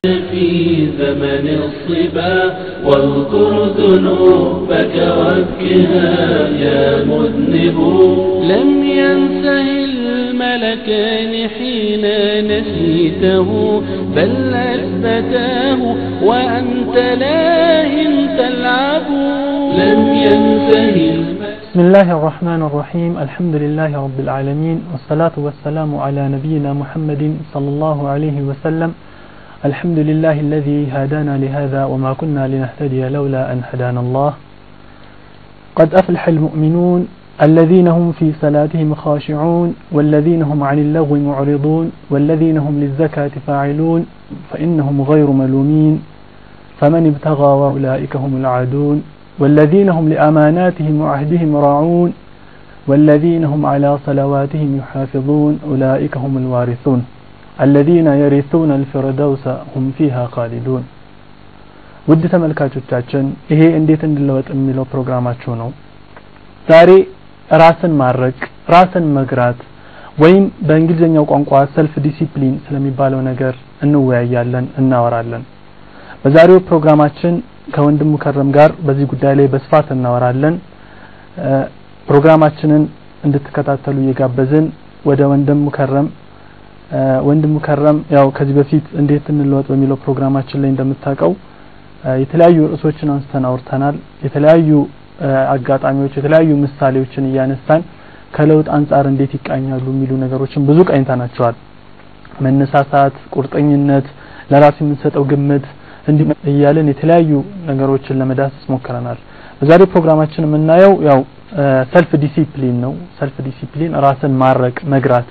في زمن الصبا واذكر ذنوبك وابكها يا مذنب لم ينسه الملكان حين نسيته بل أثبتاه وأنت لاهٍ تلعب لم ينسه بسم الله الرحمن الرحيم الحمد لله رب العالمين والصلاة والسلام على نبينا محمد صلى الله عليه وسلم الحمد لله الذي هدانا لهذا وما كنا لنهتدي لولا أن هدانا الله قد أفلح المؤمنون الذين هم في صلاتهم خاشعون والذين هم عن اللغو معرضون والذين هم للزكاة فاعلون فإنهم غير ملومين فمن ابتغى وأولئك هم العادون والذين هم لأماناتهم وعهدهم راعون والذين هم على صلواتهم يحافظون أولئك هم الوارثون الذين يرثون الفردوس هم فيها خالدون ውድ ተመልካቾቻችን ይሄ እንዴት እንለወጥ የሚለው ፕሮግራማችሁ ነው ዛሬ ራስን ማድረቅ ራስን መግራት ወይም በእንግሊዝኛው ቋንቋ ሰልፍ ዲሲፕሊን ስለሚባለው ነገር እንወያያለን እናወራለን በዛሬው ፕሮግራማችን ከወንድም ሙከረም ጋር በዚህ ጉዳይ ላይ በስፋት እናወራለን ፕሮግራማችንን እንድትከታተሉ እየጋበዝን ወደ ወንድም ሙከረም ወንድም ሙከረም ያው ከዚህ በፊት እንዴት እንለወጥ በሚለው ፕሮግራማችን ላይ እንደምታውቀው የተለያዩ ርዕሶችን አንስተን አውርተናል የተለያዩ አጋጣሚዎች የተለያዩ ምሳሌዎችን እያነሳን ከለውጥ አንጻር እንዴት ይቃኛሉ የሚሉ ነገሮችን ብዙ ቃኝተናቸዋል መነሳሳት ቁርጠኝነት ለራስ የምንሰጠው ግምት እንዲህ እያለን የተለያዩ ነገሮችን ለመዳሰስ ሞክረናል በዛሬው ፕሮግራማችን የምናየው ያው ሰልፍ ዲሲፕሊን ነው ሰልፍ ዲሲፕሊን ራስን ማረቅ መግራት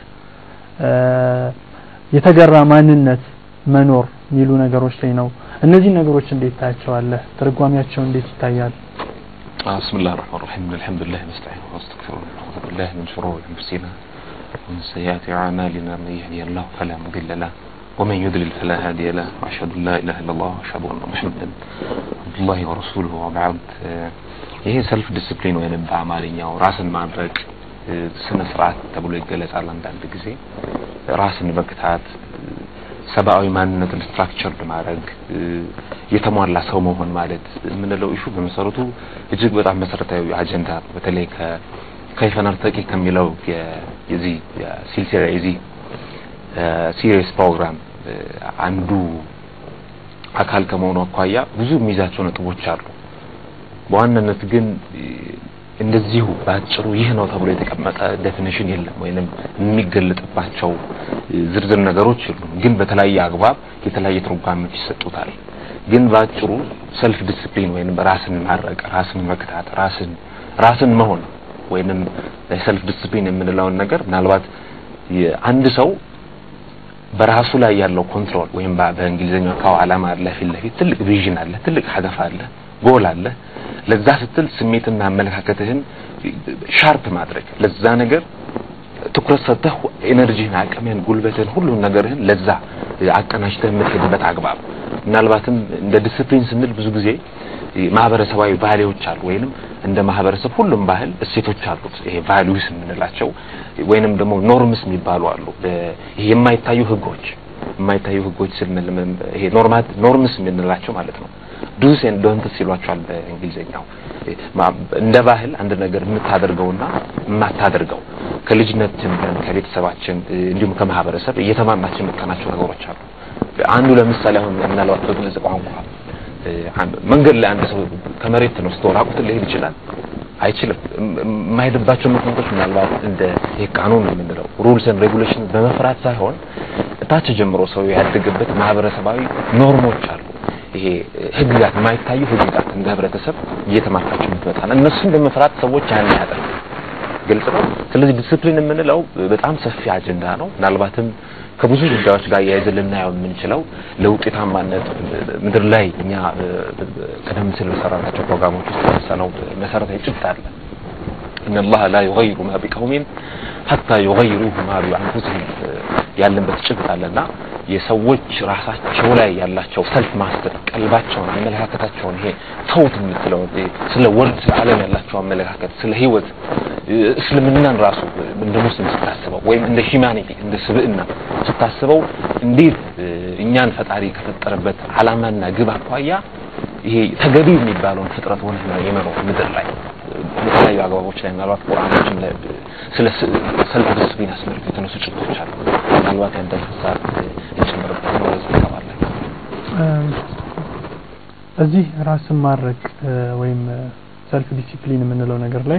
የተገራ ማንነት መኖር የሚሉ ነገሮች ላይ ነው እነዚህ ነገሮች እንዴት ታያቸዋለህ ትርጓሜያቸው እንዴት ይታያል بسم الله الرحمن الرحيم الحمد لله نستعينه ونستغفره ونعوذ بالله من شرور انفسنا ومن سيئات اعمالنا من يهدي الله فلا مضل له ومن يضلل فلا هادي له واشهد ان لا اله الا الله واشهد ان محمدا عبد الله ورسوله وبعد ይሄ ሰልፍ ዲስፕሊን ወይንም በአማርኛው ራስን ማድረግ ስነ ስርዓት ተብሎ ይገለጻል አንዳንድ ጊዜ ራስን መግታት ሰብአዊ ማንነትን ስትራክቸርድ ማድረግ የተሟላ ሰው መሆን ማለት የምንለው ኢሹ በመሰረቱ እጅግ በጣም መሰረታዊ አጀንዳ ነው በተለይ ከይፈ ነርተቂ ከሚለው የዚህ ሲልሲላ የዚህ ሲሪየስ ፕሮግራም አንዱ አካል ከመሆኑ አኳያ ብዙ የሚይዛቸው ነጥቦች አሉ በዋናነት ግን እንደዚሁ በአጭሩ ይህ ነው ተብሎ የተቀመጠ ዴፊኒሽን የለም ወይንም የሚገለጥባቸው ዝርዝር ነገሮች የሉም ግን በተለያየ አግባብ የተለያየ ትርጓሜዎች ይሰጡታል ግን በአጭሩ ሰልፍ ዲስፕሊን ወይንም ራስን ማድረቅ ራስን መግታት ራስን ራስን መሆን ወይንም ሰልፍ ዲስፕሊን የምንለውን ነገር ምናልባት አንድ ሰው በራሱ ላይ ያለው ኮንትሮል ወይም በእንግሊዝኛው ካው አላማ አለ ፊት ለፊት ትልቅ ቪዥን አለ ትልቅ ሀገፍ አለ ጎል አለ ለዛ ስትል ስሜትና አመለካከትህን ሻርፕ ማድረግ ለዛ ነገር ትኩረት ሰጥተህ ኤነርጂህን አቅምህን ጉልበትህን ሁሉን ነገርህን ለዛ አቀናጅተህ የምትሄድበት አግባብ ምናልባትም እንደ ዲስፕሊን ስንል ብዙ ጊዜ ማህበረሰባዊ ባህሌዎች አሉ ወይንም እንደ ማህበረሰብ ሁሉም ባህል እሴቶች አሉት ይሄ ቫልዩስ የምንላቸው ወይንም ደግሞ ኖርምስ የሚባሉ አሉ ይሄ የማይታዩ ህጎች የማይታዩ ህጎች ስንል ይሄ ኖርማት ኖርምስ የምንላቸው ማለት ነው ዱስ ኤንድ ዶንትስ ይሏቸዋል በእንግሊዝኛው እንደ ባህል አንድ ነገር የምታደርገውና የማታደርገው ከልጅነት ጀምረን ከቤተሰባችን እንዲሁም ከማህበረሰብ እየተማርናቸው የመጣናቸው ነገሮች አሉ አንዱ ለምሳሌ አሁን ምናልባት በግልጽ ቋንቋ መንገድ ላይ አንድ ሰው ከመሬት ተነስቶ ራቁትን ሊሄድ ይችላል አይችልም የማይሄድባቸው ምክንያቶች ምናልባት እንደ ይሄ ቃኑን የምንለው ሩልስ ኤንድ ሬጉሌሽን በመፍራት ሳይሆን ታች ጀምሮ ሰው ያደገበት ማህበረሰባዊ ኖርሞች አሉ ይሄ ህግጋት የማይታዩ ህግጋት እንደ ህብረተሰብ እየተማርካቸው የምትመጣ እነሱን በመፍራት ሰዎች ያን ያደርጉ ግልጽ ነው ስለዚህ ዲስፕሊን የምንለው በጣም ሰፊ አጀንዳ ነው ምናልባትም ከብዙ ጉዳዮች ጋር ያይዘን ልናየው የምንችለው ለውጤታማነት ምድር ላይ እኛ ቀደም ሲል በሰራናቸው ፕሮግራሞች ውስጥ ያነሳነው መሰረታዊ ጭብጥ አለ ان الله لا يغير ما بقوم حتى يغيروا ما بانفسهم ያለበት ጭብጥ አለና የሰዎች ራሳቸው ላይ ያላቸው ሰልፍ ማስተር ቀልባቸውን አመለካከታቸውን ይሄ ተውት የምትለው ስለ ወርድ ስለ ዓለም ያላቸው አመለካከት ስለ ህይወት እስልምናን ራሱ እንደ ሙስሊም ስታስበው ወይም እንደ ሂማኒቲ እንደ ስብዕና ስታስበው እንዴት እኛን ፈጣሪ ከፈጠረበት ዓላማና ግብ አኳያ ይሄ ተገቢ የሚባለውን ፍጥረት ሆነ የመኖር ምድር ላይ በተለያዩ አግባቦች ላይ ምናልባት ቁርአኖችም ላይ ስለ ሰልፍ ዲስፕሊን አስመልክቶ የተነሱ ጭብጦች አሉ። ምናልባት ያንተን ሀሳብ እንጨምርበት ነው ለዚህ ተባለ እዚህ ራስን ማድረግ ወይም ሰልፍ ዲሲፕሊን የምንለው ነገር ላይ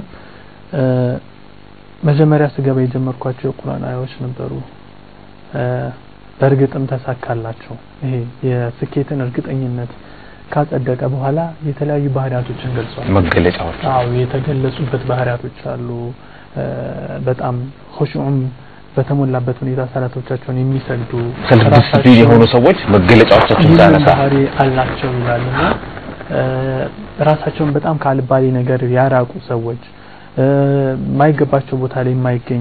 መጀመሪያ ስገባ የጀመርኳቸው የቁርአን አያዎች ነበሩ። በእርግጥም ተሳካላቸው። ይሄ የስኬትን እርግጠኝነት ካጸደቀ በኋላ የተለያዩ ባህሪያቶችን ገልጿል። መገለጫዎች አዎ የተገለጹበት ባህሪያቶች አሉ። በጣም ኹሹዑም በተሞላበት ሁኔታ ሰላቶቻቸውን የሚሰግዱ ሰልፍ ዲስፕሊን የሆኑ ሰዎች መገለጫዎቻቸውን ይህንን ሳነሳ ባህሪ አላቸው ይላልና ራሳቸውን በጣም ከአልባሌ ነገር ያራቁ ሰዎች የማይገባቸው ቦታ ላይ የማይገኙ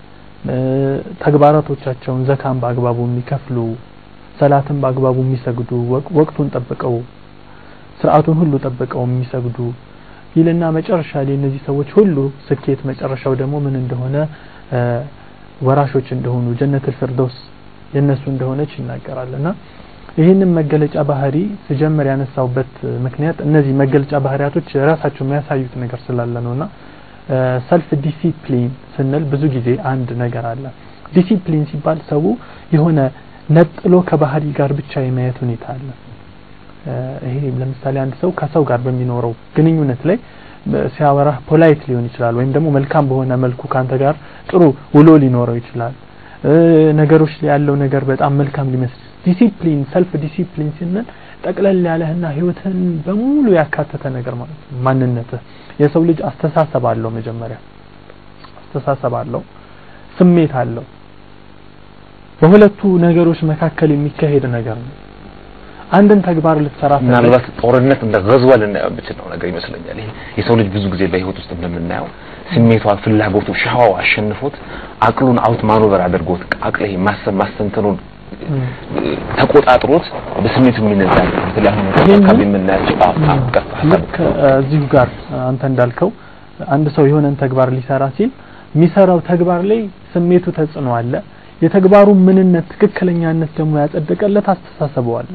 ተግባራቶቻቸውን ዘካን በአግባቡ የሚከፍሉ ሰላትን በአግባቡ የሚሰግዱ ወቅቱን ጠብቀው ስርዓቱን ሁሉ ጠብቀው የሚሰግዱ ይልና መጨረሻ ላይ እነዚህ ሰዎች ሁሉ ስኬት መጨረሻው ደግሞ ምን እንደሆነ ወራሾች እንደሆኑ ጀነቱል ፊርደውስ የነሱ እንደሆነች ይናገራልና ይህንን መገለጫ ባህሪ ስጀምር ያነሳውበት ምክንያት እነዚህ መገለጫ ባህሪያቶች ራሳቸው የሚያሳዩት ነገር ስላለ ነውና ሰልፍ ዲሲፕሊን ስንል ብዙ ጊዜ አንድ ነገር አለ። ዲሲፕሊን ሲባል ሰው የሆነ ነጥሎ ከባህሪ ጋር ብቻ የማየት ሁኔታ አለ። ይሄ ለምሳሌ አንድ ሰው ከሰው ጋር በሚኖረው ግንኙነት ላይ ሲያወራ ፖላይት ሊሆን ይችላል፣ ወይም ደግሞ መልካም በሆነ መልኩ ካንተ ጋር ጥሩ ውሎ ሊኖረው ይችላል። ነገሮች ላይ ያለው ነገር በጣም መልካም ሊመስል ዲሲፕሊን ሰልፍ ዲሲፕሊን ስንል ጠቅለል ያለህና ህይወትን በሙሉ ያካተተ ነገር ማለት ነው። ማንነትህ የሰው ልጅ አስተሳሰብ አለው። መጀመሪያ አስተሳሰብ አለው፣ ስሜት አለው። በሁለቱ ነገሮች መካከል የሚካሄድ ነገር ነው። አንድን ተግባር ልትሰራ ምናልባት ጦርነት እንደ ገዝዋ ልናየው የምችለው ነገር ይመስለኛል። ይሄ የሰው ልጅ ብዙ ጊዜ በህይወት ውስጥ እንደምናየው ስሜቷ፣ ፍላጎቱ፣ ሻዋው አሸንፎት አቅሉን አውት ማኖቨር አድርጎት አቅል ይሄ ማሰብ ማስተንተኑን ተቆጣጥሮት በስሜቱ የሚነዛ በተለይ አሁን አካባቢ የምናያቸው ልክ እዚሁ ጋር አንተ እንዳልከው አንድ ሰው የሆነን ተግባር ሊሰራ ሲል የሚሰራው ተግባር ላይ ስሜቱ ተጽዕኖ አለ። የተግባሩ ምንነት ትክክለኛነት ደግሞ ያጸደቀለት አስተሳሰቡ አለ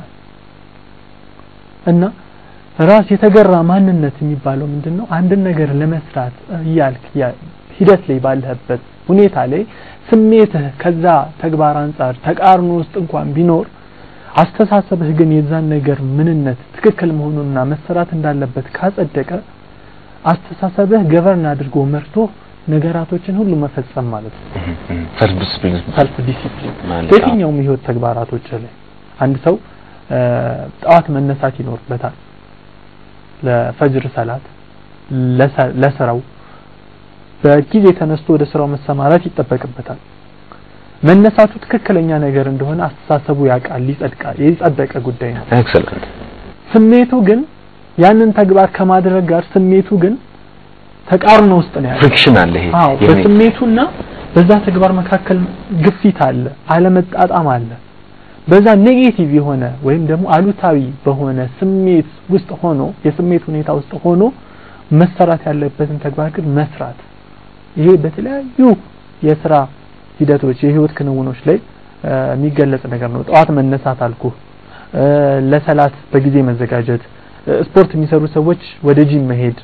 እና ራስ የተገራ ማንነት የሚባለው ምንድን ነው? አንድን ነገር ለመስራት እያልክ ሂደት ላይ ባለህበት ሁኔታ ላይ ስሜትህ ከዛ ተግባር አንጻር ተቃርኖ ውስጥ እንኳን ቢኖር አስተሳሰብህ ግን የዛን ነገር ምንነት ትክክል መሆኑንና መሰራት እንዳለበት ካጸደቀ አስተሳሰብህ ገቨርን አድርጎ መርቶ ነገራቶችን ሁሉ መፈጸም ማለት ነው። ሰልፍ ዲስፕሊን ሰልፍ ዲሲፕሊን ማለት በየትኛውም የህይወት ተግባራቶች ላይ አንድ ሰው ጠዋት መነሳት ይኖርበታል። ለፈጅር ሰላት ለስራው በጊዜ ተነስቶ ወደ ስራው መሰማራት ይጠበቅበታል። መነሳቱ ትክክለኛ ነገር እንደሆነ አስተሳሰቡ ያውቃል፣ ይጸድቃል፣ የጸደቀ ጉዳይ ነው። ኤክሰለንት ስሜቱ ግን ያንን ተግባር ከማድረግ ጋር ስሜቱ ግን ተቃርኖ ውስጥ ነው ያለው። ፍሪክሽን አለ። ይሄ አዎ፣ በስሜቱና በዛ ተግባር መካከል ግፊት አለ፣ አለመጣጣም አለ። በዛ ኔጌቲቭ የሆነ ወይም ደግሞ አሉታዊ በሆነ ስሜት ውስጥ ሆኖ የስሜት ሁኔታ ውስጥ ሆኖ መሰራት ያለበትን ተግባር ግን መስራት ይሄ በተለያዩ የስራ ሂደቶች የህይወት ክንውኖች ላይ የሚገለጽ ነገር ነው። ጠዋት መነሳት አልኩ፣ ለሰላት በጊዜ መዘጋጀት፣ ስፖርት የሚሰሩ ሰዎች ወደ ጂም መሄድ፣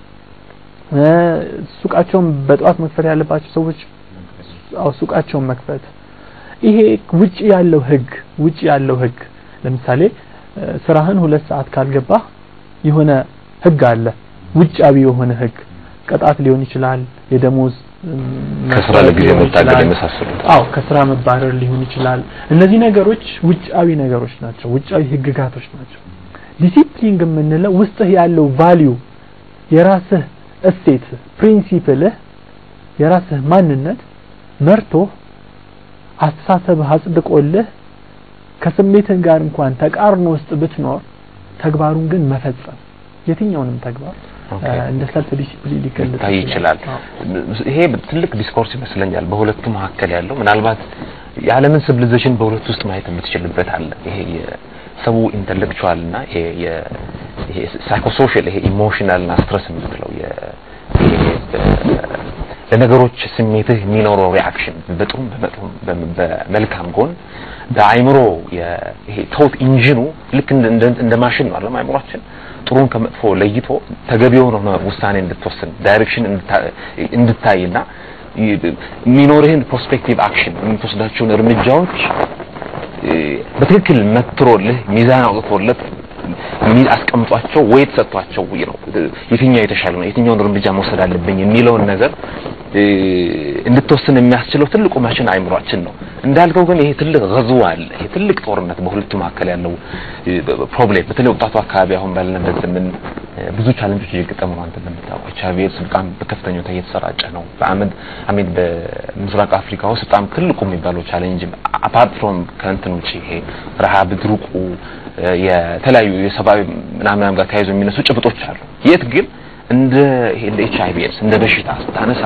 ሱቃቸውን በጠዋት መክፈት ያለባቸው ሰዎች አው ሱቃቸውን መክፈት። ይሄ ውጪ ያለው ህግ ውጪ ያለው ህግ ለምሳሌ ስራህን ሁለት ሰዓት ካልገባህ የሆነ ህግ አለ። ውጫዊ የሆነ ህግ ቅጣት ሊሆን ይችላል፣ የደሞዝ ከስራ ለጊዜ መታገድ የመሳሰሉት አዎ ከስራ መባረር ሊሆን ይችላል። እነዚህ ነገሮች ውጫዊ ነገሮች ናቸው፣ ውጫዊ ህግጋቶች ናቸው። ዲሲፕሊን ግን የምንለው ውስጥህ ያለው ቫልዩ የራስህ እሴት ፕሪንሲፕልህ የራስህ ማንነት መርቶ አስተሳሰብህ አጽድቆልህ ከስሜትህ ጋር እንኳን ተቃርኖ ውስጥ ብትኖር ተግባሩን ግን መፈጸም የትኛውንም ተግባር እንደ ሰልፍ ዲሲፕሊን ሊገለጽ ታይ ይችላል። ይሄ ትልቅ ዲስኮርስ ይመስለኛል በሁለቱ መካከል ያለው ምናልባት የዓለምን ሲቪሊዜሽን በሁለቱ ውስጥ ማየት የምትችልበት አለ። ይሄ የሰው ኢንተሌክቹዋል እና ይሄ ይሄ ሳይኮሶሻል ይሄ ኢሞሽናል እና ስትረስ የምትለው ለነገሮች ስሜትህ የሚኖረው ሪአክሽን በጥሩም በመጥፎም በመልካም ጎን በአይምሮ ይሄ ቶት ኢንጂኑ ልክ እንደ ማሽን ነው አይደል አይምሮአችን ጥሩን ከመጥፎ ለይቶ ተገቢ የሆነ ውሳኔ እንድትወስን ዳይሬክሽን እንድታይና የሚኖርህን ፕሮስፔክቲቭ አክሽን የምትወስዳቸውን እርምጃዎች በትክክል መትሮልህ ሚዛን አውጥቶለት አስቀምጧቸው ወይ ተሰጥቷቸው ነው የትኛው የተሻለ ነው የትኛውን እርምጃ መውሰድ አለብኝ የሚለውን ነገር እንድትወስን የሚያስችለው ትልቁ ማሽን አይምሯችን ነው። እንዳልከው ግን ይሄ ትልቅ ገዝዋ አለ። ይሄ ትልቅ ጦርነት በሁለቱ መካከል ያለው ፕሮብሌም በተለይ ወጣቱ አካባቢ አሁን ባለንበት ዘመን ብዙ ቻለንጆች እየገጠሙ ነው። አንተ እንደምታውቀው ኤች አይ ቪ ኤድስ በጣም በከፍተኛ ሁኔታ እየተሰራጨ ነው። በአመት አሜን በምስራቅ አፍሪካ ውስጥ በጣም ትልቁ የሚባለው ቻሌንጅ አፓርት ፍሮም ከእንትን ውጪ ይሄ ረሃብ፣ ድርቁ የተለያዩ የሰብአዊ ምናምን ጋር ተያይዞ የሚነሱ ጭብጦች አሉ። የት ግን እንደ ይሄ እንደ ኤች አይ ቪ ኤድስ እንደ በሽታ ስታነሳ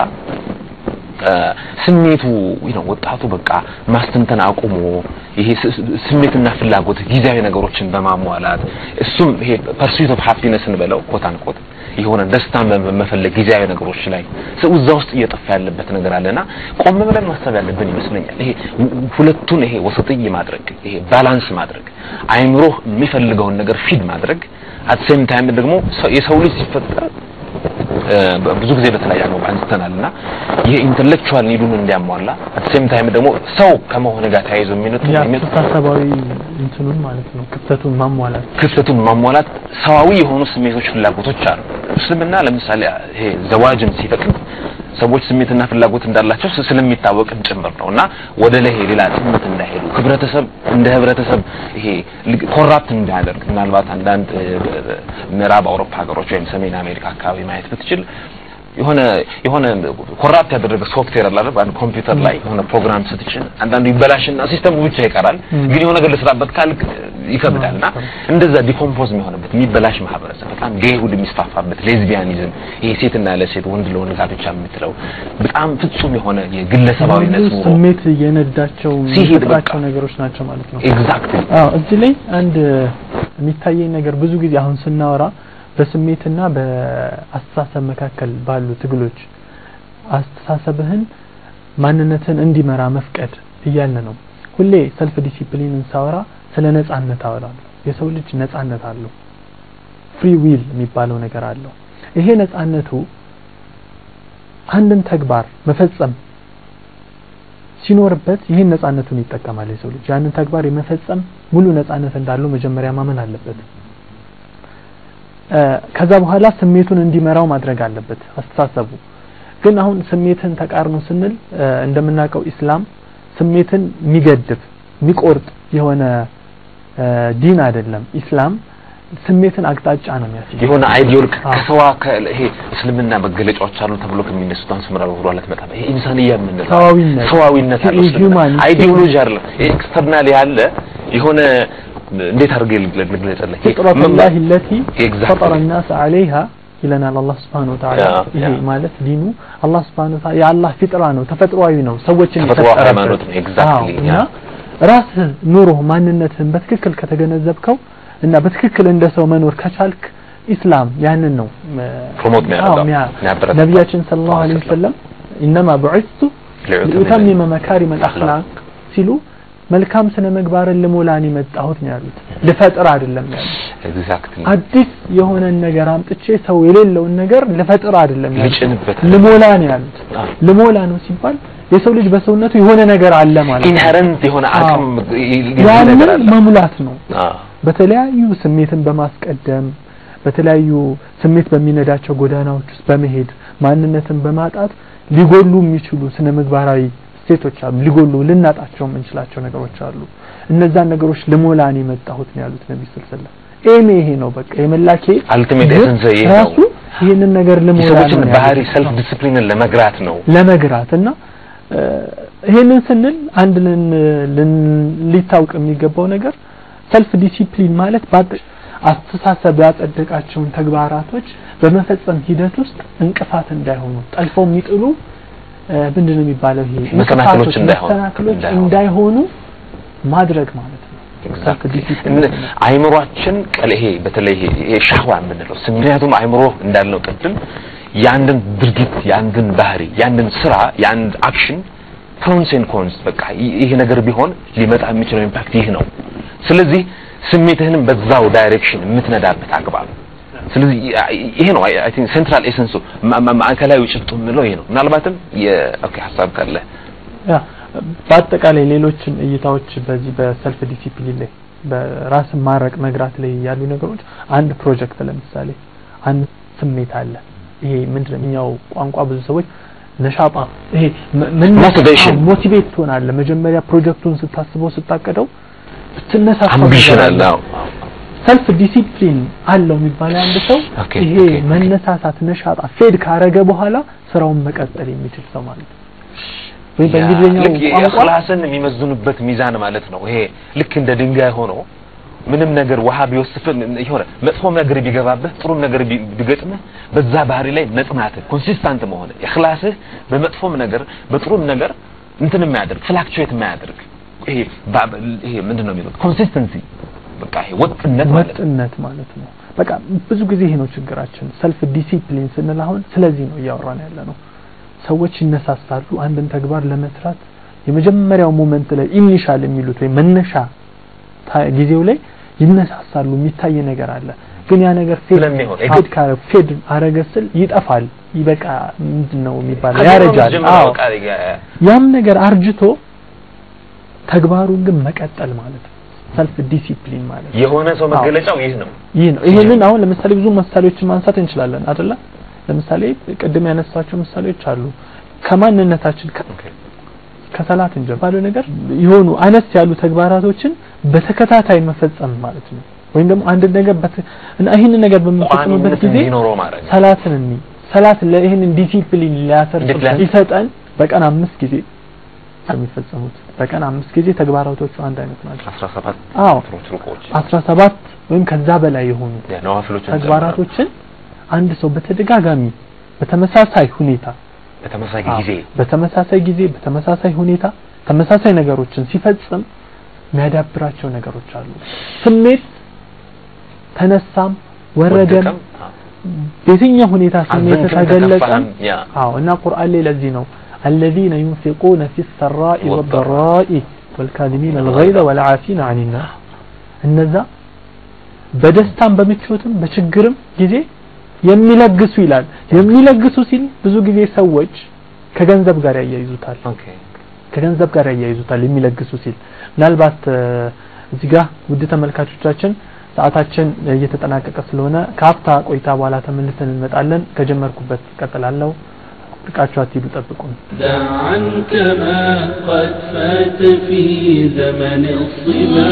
ስሜቱ ነው ወጣቱ በቃ ማስተንተን አቁሞ ይሄ ስሜትና ፍላጎት ጊዜያዊ ነገሮችን በማሟላት እሱም ይሄ ፐርሱት ኦፍ ሃፒነስን በለው ኮት አንኮት የሆነ ደስታን በመፈለግ ጊዜያዊ ነገሮች ላይ ሰው እዛ ውስጥ እየጠፋ ያለበት ነገር አለና ቆም ብለን ማሰብ ያለብን ይመስለኛል። ይሄ ሁለቱን ይሄ ወሰጥይ ማድረግ ይሄ ባላንስ ማድረግ አይምሮ የሚፈልገውን ነገር ፊድ ማድረግ አት ሴም ታይም ደግሞ የሰው ልጅ ሲፈጠር ብዙ ጊዜ በተለያየ አግባብ አንስተናልና ይሄ ኢንተሌክቹዋል ኒዱን እንዲያሟላ አት ሴም ታይም ደግሞ ሰው ከመሆን ጋር ተያይዞ የሚመጡ የአስተሳሰባዊ እንትኑን ማለት ነው ክፍተቱን ማሟላት ክፍተቱን ማሟላት ሰዋዊ የሆኑ ስሜቶች፣ ፍላጎቶች አሉ። እስልምና ለምሳሌ ይሄ ዘዋጅን ሲፈቅድ ሰዎች ስሜትና ፍላጎት እንዳላቸው ስለሚታወቅም ጭምር ነው እና ወደ ላይ ሌላ ስሜት እንዳይሄዱ ህብረተሰብ እንደ ህብረተሰብ ይሄ ኮራፕት እንዳያደርግ ምናልባት አንዳንድ ምዕራብ አውሮፓ ሀገሮች ወይም ሰሜን አሜሪካ አካባቢ ማየት ብትችል የሆነ የሆነ ኮራፕት ያደረገ ሶፍትዌር አለ አይደል? በአንድ ኮምፒውተር ላይ የሆነ ፕሮግራም ስትጭን አንዳንዱ ይበላሽና ሲስተሙ ብቻ ይቀራል፣ ግን የሆነ ነገር ልስራበት ካልክ ይከብዳልና እንደዛ ዲኮምፖዝ የሚሆንበት የሚበላሽ ማህበረሰብ በጣም ጌይሁድ የሚስፋፋበት ሌዝቢያኒዝም፣ ይሄ ሴትና ለሴት ወንድ ለወንድ ጋብቻ የምትለው በጣም ፍጹም የሆነ የግለሰባዊነት ኑሮ ስሜት የነዳቸው ሲሄድ የሚፈጥራቸው ነገሮች ናቸው ማለት ነው። ኤግዛክትሊ አዎ እዚህ ላይ አንድ የሚታየኝ ነገር ብዙ ጊዜ አሁን ስናወራ በስሜትና በአስተሳሰብ መካከል ባሉ ትግሎች አስተሳሰብህን ማንነትን እንዲመራ መፍቀድ እያልን ነው። ሁሌ ሰልፍ ዲሲፕሊንን ሳወራ ስለ ነጻነት አወራለሁ። የሰው ልጅ ነጻነት አለው። ፍሪ ዊል የሚባለው ነገር አለው። ይሄ ነጻነቱ አንድን ተግባር መፈጸም ሲኖርበት ይህን ነጻነቱን ይጠቀማል። የሰው ልጅ ያንን ተግባር የመፈጸም ሙሉ ነጻነት እንዳለው መጀመሪያ ማመን አለበት። ከዛ በኋላ ስሜቱን እንዲመራው ማድረግ አለበት አስተሳሰቡ። ግን አሁን ስሜትን ተቃርኖ ስንል እንደምናውቀው ኢስላም ስሜትን የሚገድብ የሚቆርጥ የሆነ ዲን አይደለም። ኢስላም ስሜትን አቅጣጫ ነው የሚያስይዝ የሆነ አይዲዮል ከሰዋ ይሄ እስልምና መገለጫዎች አሉ ተብሎ ከሚነሱት አንስምራ ወደ ኋላ ትመጣ ይሄ ኢንሳንያ የምንለው ሰዋዊነት ሰዋዊነት አለ ሁማኒቲ አይዲዮሎጂ አይደለም ኤክስተርናል ያለ የሆነ እንዴት አድርጌ ልግለጽልህ ፍጥረት ላህ ለቲ Exactly. ፈጠረ ናስ አለይሃ ይለናል አላህ ስብሐነ ወተዓላ። ያ፣ ይሄ ያ። ማለት ዲኑ አላህ ስብሐነ ወተዓላ የአላህ ፊጥራ ነው፣ ተፈጥሯዊ ነው። ሰዎችን ተፈጥሯዊ የፈጠረበት። ሃይማኖት ነው። Exactly, አዎ፣ እና ያ። ራስህ ኑሮ ማንነትህን በትክክል ከተገነዘብከው እና በትክክል እንደ ሰው መኖር ከቻልክ ኢስላም ያንን ነው ፕሮሞት የሚያደርገው፣ አዎ፣ ሚያ- የሚያበረታታው። ነቢያችን ሰለላሁ ዐለይሂ ወሰለም ኢነማ ቡዒስቱ ሊኡተሚመ መካሪመ አልአኽላቅ ሲሉ መልካም ስነ ምግባርን ልሞላን የመጣሁት ነው ያሉት። ልፈጥር አይደለም ያሉት። ኤግዛክትሊ አዲስ የሆነን ነገር አምጥቼ ሰው የሌለውን ነገር ልፈጥር አይደለም ያሉት። ልጭንበት ልሞላ ነው ያሉት። አዎ። ልሞላ ነው ሲባል የሰው ልጅ በሰውነቱ የሆነ ነገር አለ ማለት ነው። ኢንሄረንት የሆነ አቅም ነገር ያንን አለ መሙላት ነው። አዎ በተለያዩ ስሜትን በማስቀደም በተለያዩ ስሜት በሚነዳቸው ጎዳናዎች ውስጥ በመሄድ ማንነትን በማጣት ሊጎሉ የሚችሉ ስነ ምግባራዊ እሴቶች አሉ። ሊጎሉ ልናጣቸው የምንችላቸው ነገሮች አሉ። እነዛን ነገሮች ልሞላን የመጣሁት ነው ያሉት ነቢ ስለ ሰለም። ኤሜ ይሄ ነው በቃ የመላኬ አልቲሜት ግብ ኤሰንስ ይሄ ነው ራሱ ይህንን ነገር ልሞላ የሰዎችን ነው ባህሪ ያሉት። ሰልፍ ዲስፕሊንን ለመግራት ነው ለመግራት እና እ፣ ይሄንን ስንል አንድ ልን ልን- ሊታወቅ የሚገባው ነገር ሰልፍ ዲሲፕሊን ማለት በአጠ- አስተሳሰብ ያጸደቃቸውን ተግባራቶች በመፈጸም ሂደት ውስጥ እንቅፋት እንዳይሆኑ ጠልፈው የሚጥሉ እ፣ ምንድን ነው የሚባለው ይሄ መሰናክሎች እንቅፋቶች፣ እንዳይሆኑ መሰናክሎች እንዳይሆኑ እንዳይሆኑ ማድረግ ማለት ነው። ሰልፍ ዲሲፕሊን እነ- አይምሯችን ቀል ይሄ በተለይ ይሄ- ይሄ ሻህዋ የምንለው ስሜቱም አይምሮ እንዳልነው ቅድም የአንድን ድርጊት የአንድን ባህሪ የአንድን ስራ የአንድ አክሽን ፕሮንስ ኤንድ ኮንስ በቃ ይህ ነገር ቢሆን ሊመጣ የሚችለው ኢምፓክት ይህ ነው። ስለዚህ ስሜትህንም በዛው ዳይሬክሽን የምትነዳበት አግባብ ስለዚህ ይሄ ነው አይ ቲንክ ሴንትራል ኤሰንሱ ማዕከላዊ ጭብጡ የምለው ይሄ ነው። ምናልባትም የኦኬ ሀሳብ ካለ ያ በአጠቃላይ ሌሎችም እይታዎች በዚህ በሰልፍ ዲሲፕሊን ላይ በራስን ማረቅ መግራት ላይ ያሉ ነገሮች አንድ ፕሮጀክት ለምሳሌ አንድ ስሜት አለ። ይሄ ምንድነው እኛው ቋንቋ ብዙ ሰዎች ነሻጣ ይሄ ምን Motivation. ሞቲቬት ትሆናለህ። መጀመሪያ ፕሮጀክቱን ስታስበው ስታቀደው ብትነሳሳ አምቢሽን አለ። አዎ። ሰልፍ ዲሲፕሊን አለው የሚባለው አንድ ሰው ኦኬ፣ ይሄ ኦኬ፣ ኦኬ። መነሳሳት ነሻጣ ፌድ ካረገ በኋላ ስራውን መቀጠል የሚችል ሰው ማለት ነው። ወይ ያ፣ በእንግሊዝኛው ልክ ቋንቋ የእኽላስን የሚመዝኑበት ሚዛን ማለት ነው። ይሄ ልክ እንደ ድንጋይ ሆኖ ምንም ነገር ውሃ ቢወስፍን የሆነ መጥፎም ነገር ቢገባብህ ጥሩም ነገር ቢ- ቢገጥምህ በዛ ባህሪ ላይ መጽናትህ ኮንሲስታንት መሆን እኽላስህ በመጥፎም ነገር በጥሩም ነገር እንትን የማያደርግ ፍላክቹዌት የማያደርግ ይሄ ባ- ይሄ ምንድን ነው የሚሉት ኮንሲስተንሲ በቃ ይሄ ወጥነት ማለት ነው። ወጥነት ማለት ነው። በቃ ብዙ ጊዜ ይሄ ነው ችግራችን። ሰልፍ ዲሲፕሊን ስንል አሁን ስለዚህ ነው እያወራን ያለ ነው። ሰዎች ይነሳሳሉ አንድን ተግባር ለመስራት የመጀመሪያው ሞመንት ላይ ኢኒሻል የሚሉት ወይ መነሻ ታ- ጊዜው ላይ ይነሳሳሉ። የሚታይ ነገር አለ። ግን ያ ነገር ፌድ ስለሚሆን ፌድ ካረ ፌድ አረገ ስል ይጠፋል። ይበቃ ምንድን ነው የሚባለው ከድሮ ያረጃል። ጀምሮ አዎ በቃ የ- ያም ነገር አርጅቶ ተግባሩን ግን መቀጠል ማለት ነው። ሰልፍ ዲሲፕሊን ማለት ነው። የሆነ ሰው መገለጫው ይህ ነው። ይህ ነው። ይሄንን አሁን ለምሳሌ ብዙ ምሳሌዎችን ማንሳት እንችላለን አይደለ? ለምሳሌ ቅድም ያነሳቸው ምሳሌዎች አሉ። ከማንነታችን ከ- ኦኬ። ከሰላት እንጀምር ባለው ነገር የሆኑ አነስ ያሉ ተግባራቶችን በተከታታይ መፈጸም ማለት ነው። ወይም ደግሞ አንድ ነገር በት- እና ይህንን ነገር በምንፈጽምበት ቋሚነት ጊዜ እንዲኖረው ማድረግ ሰላትን እኒ ሰላት ለይህንን ዲሲፕሊን ሊያሰርጽ እንዴት ሊያስ- ይሰጠን በቀን አምስት ጊዜ የሚፈጸሙት በቀን አምስት ጊዜ ተግባራቶቹ አንድ አይነት ናቸው። 17 አዎ ትሮች ሩቆች አስራ ሰባት ወይም ከዛ በላይ የሆኑ ያ ነዋፊሎችን ተግባራቶችን አንድ ሰው በተደጋጋሚ በተመሳሳይ ሁኔታ በተመሳሳይ አዎ፣ ጊዜ በተመሳሳይ ጊዜ በተመሳሳይ ሁኔታ ተመሳሳይ ነገሮችን ሲፈጽም የሚያዳብራቸው ነገሮች አሉ። ስሜት ተነሳም ወረደም ወደቀም፣ አዎ። በየትኛው ሁኔታ ስሜት አዘንክም ተገለጸም ተከፋህም፣ ያ አዎ እና ቁርአን ላይ ለዚህ ነው الذين ينفقون في السراء والضراء والكاظمين الغيظ والعافين عن الناس እነዛ በደስታም በምቾትም በችግርም ጊዜ የሚለግሱ ይላል። የሚለግሱ ሲል ብዙ ጊዜ ሰዎች ከገንዘብ ጋር ያያይዙታል። ኦኬ ከገንዘብ ጋር ያያይዙታል የሚለግሱ ሲል ምናልባት እ፣ እዚህ ጋር ውድ ተመልካቾቻችን ሰዓታችን እየተጠናቀቀ ስለሆነ ከሀፍታ ቆይታ በኋላ ተመልሰን እንመጣለን። ከጀመርኩበት ቀጥላለሁ። ርቃችሁ አትሂዱ፣ ጠብቁን። دع عنك ما قد فات في زمن الصبا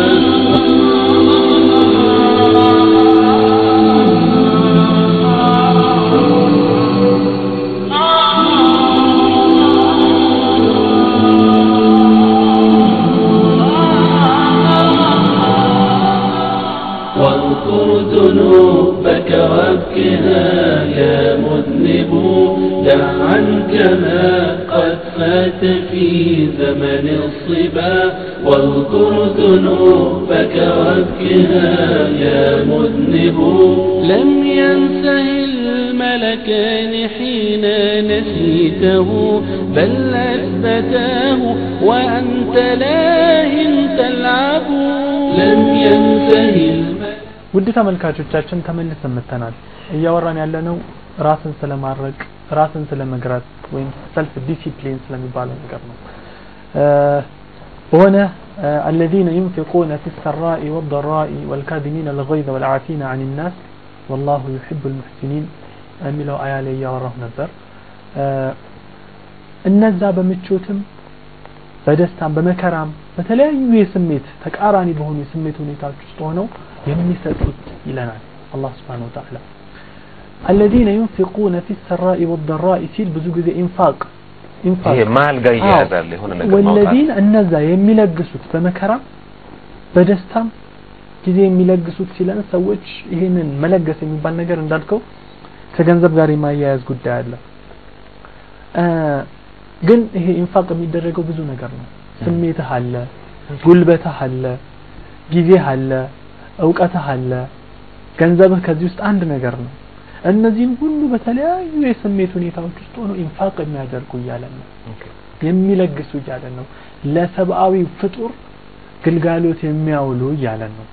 واذكر ذنوبك وابكها يا مذنب دع عنك ما قد فات في زمن الصبا واذكر ذنوبك وابكها يا مذنب لم ينسه الملكان حين نسيته بل أثبتاه وأنت لاه تلعب لم ينسه الملكان ውድ ተመልካቾቻችን ተመልሰን መጥተናል። እያወራን ያለነው ራስን ስለማድረቅ ራስን ስለመግራት ወይም ሰልፍ ዲሲፕሊን ስለሚባለው ነገር ነው። እ፣ በሆነ እ፣ الذين ينفقون في السراء والضراء والكاظمين الغيظ والعافين عن الناس والله يحب المحسنين የሚለው አያ ላይ እያወራሁ ነበር። እ፣ እነዛ በምቾትም በደስታም በመከራም በተለያዩ የስሜት ተቃራኒ በሆኑ የስሜት ሁኔታዎች ውስጥ ሆነው የሚሰጡት ይለናል አላህ Subhanahu Wa Ta'ala الذين ينفقون في السراء والضراء ሲል ብዙ ጊዜ ኢንፋቅ ኢንፋቅ ይሄ መሀል ጋር እያያዛል የሆነ ነገር ማውጣት ወለዚን እነዛ የሚለግሱት በመከራም በደስታም ጊዜ የሚለግሱት ሲለን ሰዎች ይሄንን መለገስ የሚባል ነገር እንዳልከው ከገንዘብ ጋር የማያያዝ ጉዳይ አለ እ፣ ግን ይሄ ኢንፋቅ የሚደረገው ብዙ ነገር ነው ስሜትህ አለ ጉልበትህ አለ ጊዜህ አለ እውቀትህ አለ ገንዘብህ ከዚህ ውስጥ አንድ ነገር ነው እነዚህም ሁሉ በተለያዩ የስሜት ሁኔታዎች ውስጥ ሆነው ኢንፋቅ የሚያደርጉ እያለን ነው የሚለግሱ እያለን ነው ለሰብአዊ ፍጡር ግልጋሎት የሚያውሉ እያለን ነው